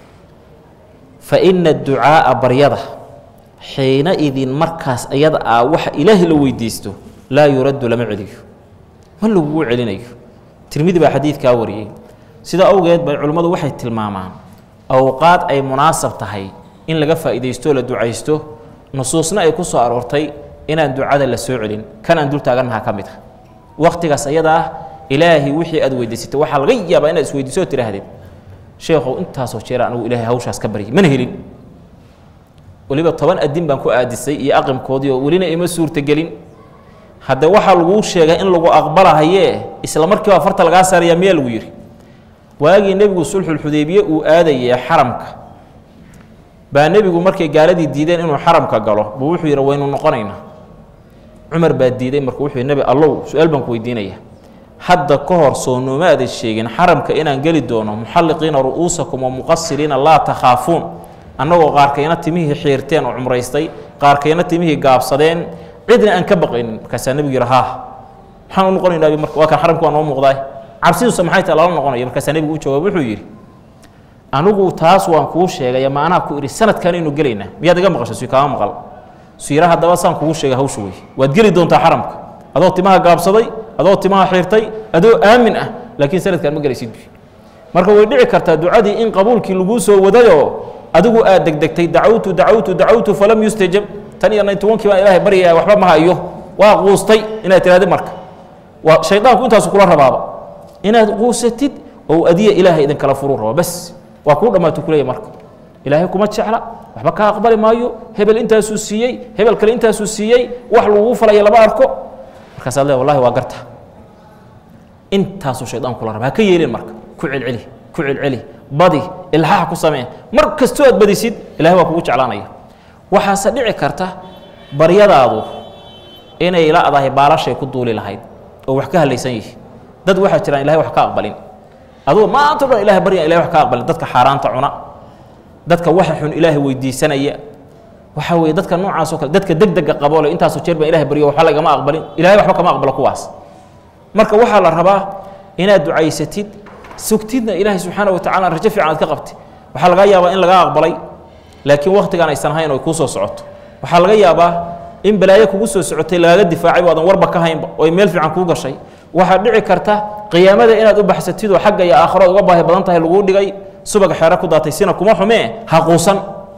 fa ina ducaa'a baryada xiina idin markaas iyada ah waxa ilaahay la weydiisto laa yuraddu lama celiyo ma lagugu celinayo tirmidi baa xadiidkaa wariyey sida awgeed bay culimmadu waxay tilmaamaan awqaad ay munaasab tahay in laga faa'iidaysto la ducaysto nusuusna ay ku soo aroortay inaan ducada la soo celin kan aan dul taagannaha ka mid ah wakhtigaas ayada ah ilaahay wixii aad weydiisatay waxaa laga yaabaa inaad isweydiiso oo tidhaahdeen sheekhow intaasoo jeera anigu ilaahay hawshaas ka baryay mana helin weliba toban adin baan ku aadisay iyo aqimkoodii oo welina ima suurtagelin hadde waxaa laguu sheegay in lagu aqbalahayee isla markiiba farta lagaa saarayaa miyaa lagu yidhi waagii nebigu sulxulxudeybiye uu aadayee xaramka baa nebigu markay gaaladii diideen inuu xaramka galo buu wuxuu yidhi waynu noqonaynaa cumar baa diiday marka wuxuu yidhi nebi allow su-aal baan ku weydiinaya hadda ka hor soo nooma aadan sheegin xaramka inaan geli doono muxalliqiina ru'uusakum wa muqasiriina laa takhaafuun annagoo qaarkayna timihii xiirteen oo cumraystay qaarkayna timihii gaabsadeen cidna aan ka baqaynin markaasaa nebigu yidhi haa maxaan u noqonaynaa marka waa kan xaramka waa noo muuqdaay cabsidusa maxay tahay lala noqonaya markaasaa nebigu u jawaab wuxuu yidhi anigu taas waan kuu sheegay ama anaa ku idhi sanadkan aynu gelaynaa miyaad iga maqashay suy kaama maqal suyira haddaba saan kugu sheegay hawsha wey waad geli doontaa xaramka adoo timaha gaabsaday adoo timaha xiirtay adoo aamin ah laakiin sanadkan ma gelaysid marka way dhici kartaa ducadii in qabuulkii laguu soo wadayoo adigu aad degdegtay dacawtu dacawtu dacawtu falam yustajab tan iyo naytobankii baan ilaahay baryaya waxba ma hayo waa quustay inaad tihahdi marka waa shaydaanku intaasu kula rabaaba inaad quusatid oo adiya ilaahay idinkala furuu rabo bas waa kuu dhammaatu kuleeya marka ilaahay kuma jecla waxba kaa aqbali maayo hebel intaasuu siiyey hebel kale intaasuu siiyey wax laguu falaya lama arko markaasaad le wallahi waa garta intaasuu shaydaan kula raba ha ka yeelin marka ku celceli ku celceli badi ilxaax ku samee mar kastoo aad badisid ilahay waa kugu jeclaanaya waxaase dhici karta baryadaadu inay la-dahay baalashay ku duuli lahayd oo wax ka halaysan yihi dad waxaa jiraan ilahay wax ka aqbalin adugu maanta o dhan ilahay baryan ilahay wax ka aqbalin dadka xaaraanta cuna dadka waxa xun ilaahay weydiisanaya waxaa weeye dadka noocaas oo kale dadka deg dega qaboole intaasoo jeer baan ilahay baryo waxba lagama aqbalin ilahay waxba kama aqbalo kuwaas marka waxaa la rabaa inaad ducaysatid sugtidna ilaahay subxaana watacala rajo fiican aad ka qabtid waxaa laga yaabaa in laga aqbalay laakiin wakhtigaan aysan hayn oo ay kuu soo socoto waxaa laga yaabaa in balaayo kugu soo socotay lagaga difaacay waadan warba ka haynba oo ay meel fiican kuu gashay waxaa dhici karta qiyaamada inaad u baxsatid oo xagga iyo aakhiraod uga baahi badan tahay laguu dhigay subag xeero ku daatay sina kuma xumee ha quusan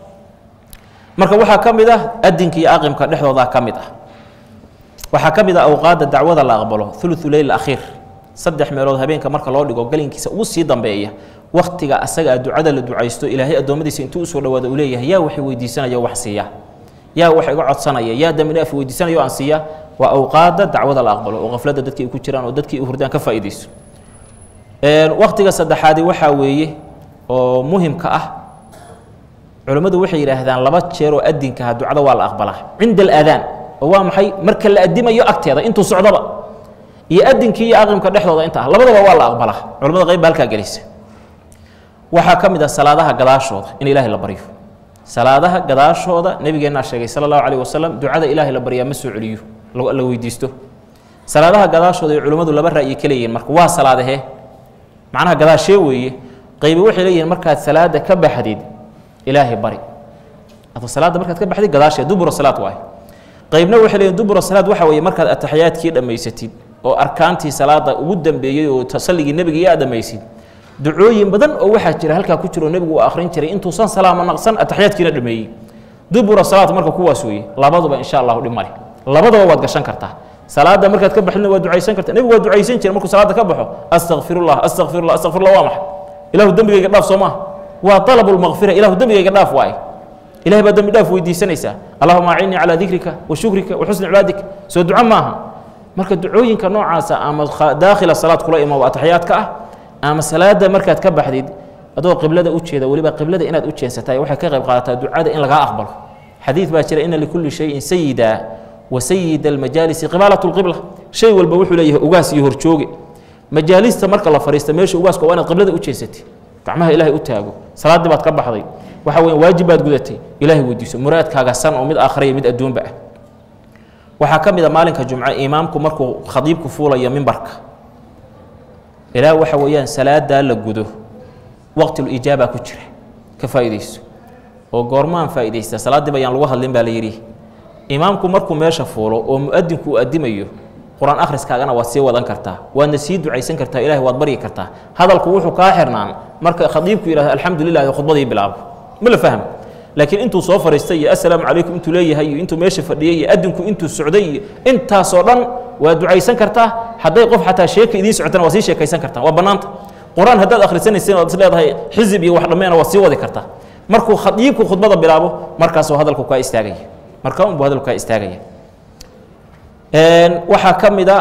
marka waxaa ka mid ah adinka iyo aqimka dhexdoodaa ka mid ah waxaa ka mid ah awqaadda dacwada la aqbalo uluثu leyl akhiir saddex meelood habeenka marka loo dhigo galinkiisa ugu sii dambeeya wakhtiga asaga a ducada la ducaysto ilaahay addoommadiisa intuu usoo dhawaado uu leeyahay yaa wax weydiisanaya o wax siiya yaa wax iga codsanaya yaa dambi dhaaf weydiisanaya o aan siiya waa awqaadda dacwada la aqbalo oo qafladda dadkii ay ku jiraan oo dadkii u hurdaan ka faa'iidayso wakhtiga saddexaadi waxaa weeye oo muhimka ah culammadu waxay yidhaahdaan laba jeer oo adinkaha ducada waa la aqbalaa cinda alaadaan oo waa maxay marka la adimayo agteeda intuu socdoba iyo adinkii iyo aqimka dhexdooda inta ah labadaba waa la aqbalaa culamada qayb ba halkaa gelisa waxaa ka mid ah salaadaha gadaashooda in ilaahay la baryo salaadaha gadaashooda nebigeennaa sheegay sala allahu calayh wasalam ducada ilaahay la baryaa ma soo celiyo la weydiisto salaadaha gadaashooda ay culimmadu laba ra'yi ka leeyihin marka waa salaadahee macnaha gadaashee weeye qaybi waxay leeyihiin markaad salaada ka baxdid ilaahay bari adoo salaadda markaad ka baxdid gadaashee dubura salaad waaye qaybna waxay leeyihin dubura salaad waxa weeye markaad ataxiyaadkii dhammaysatid oo arkaantii salaada ugu dambeeyey oo tasalligii nebiga iyo aad dhammaysid ducooyin badan oo waxaa jira halkaa ku jiro nebigu uu akhrin jiray intuusan salaamo naqsan ataxiyaadkiina dhameeyey dubura salaad marka kuwaas weeye labaduba insha allahu dhib male labadaba waad gashan kartaa salaada markaad ka baxdina waa ducaysan karta nebigu waa ducaysan jira markuu salaada ka baxo astakfirullah astakfirullah astakfirullah waa maxay ilahu dembigayga dhaaf soo maaha waa alabu lmaqfira ilahu dembigayga dhaaf waaye ilahay baa dembi dhaaf weydiisanaysaa allahuma acinnii calaa dikrika wa shukrika wa xusni cibaadika soo duco maaha marka ducooyinka noocaasa ama daakhila salaad kula imo ataxiyaadka ah ama salaada markaad ka baxdid adoo qiblada u jeeda weliba qiblada inaad u jeensataay waxay ka qayb qaadataa ducada in lagaa aqbalo xadiid baa jira ina likulli shayin sayida wa sayida almajaalisi qibaalat lqibla shay walba wuxuu leeyahay ugaas iyo horjooge majaalista marka la fariista meesha ugaaska waa inaad qiblada u jeensatay gacmaha ilaahay u taago salaaddii baad ka baxday waxa weya waajib baad gudatay ilaahay weydiiso muraadkaaga san oo mid aakhiraya mid adduunba ah waxaa ka mid a maalinka jumce imaamku markuu khadiibku fuulayo mimbarka ilaa waxa weeyaan salaadaa la gudo waqtilulijaaba ku jira ka faa'iidayso oo goormaan faa'iidaysta salaaddiiba ayaan lagu hadlin baa la yidhi imaamku markuu meesha fuulo oo mu'adinku uu addimayo qur-aan akhriskaagana waad sii wadan kartaa waadna sii ducaysan kartaa ilahay waad baryi kartaa hadalku wuxuu kaa xirnaan marka khadiibku yidhahdo alxamdu lilah khudbadii bilaabo ma la fahmo laakiin intuu soo fariistay iyo assalaamu calaykum intuu leeyahay iyo intuu meesha fadhiyey iyo adinku intuu socday iyo intaasoo dhan waa ducaysan kartaa hadday qof xataa sheeka idiin socotana waa sii sheekaysan kartaa waa bannaanta qur-aan haddaad akhrisanaysin oad is leedahay xisib iyo wax dhammeena waad sii wadi kartaa markuu khadiibku khudbada bilaabo markaasuu hadalku kaa istaagaya markaa unbuu hadalku kaa istaagaya waxaa ka mid a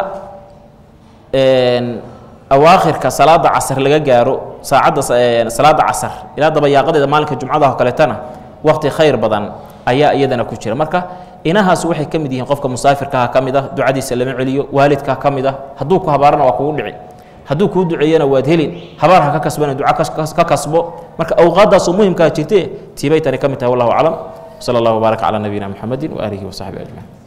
awaakhirka salaada casar laga gaaro saacadda salaada casar ilaa dabayaaqadeeda maalinka jumcadaha oo kaleetana wakti khayr badan ayaa iyadana ku jira marka inahaas waxay ka mid yihiin qofka musaafirkaha ka mid ah ducadiisa lama celiyo waalidkaa ka mid ah hadduu ku habaarana waa kugu dhici hadduu kuu duceeyana waad helin habaar ha ka kasbana duca ka kasbo marka awqaaddaasoo muhimkaa jirte tiibay tani ka mid tahay wallahu aclam sala allahu wbaaraka calaa nabiyina muxamedin waaalihi wasaxbi ajmaciin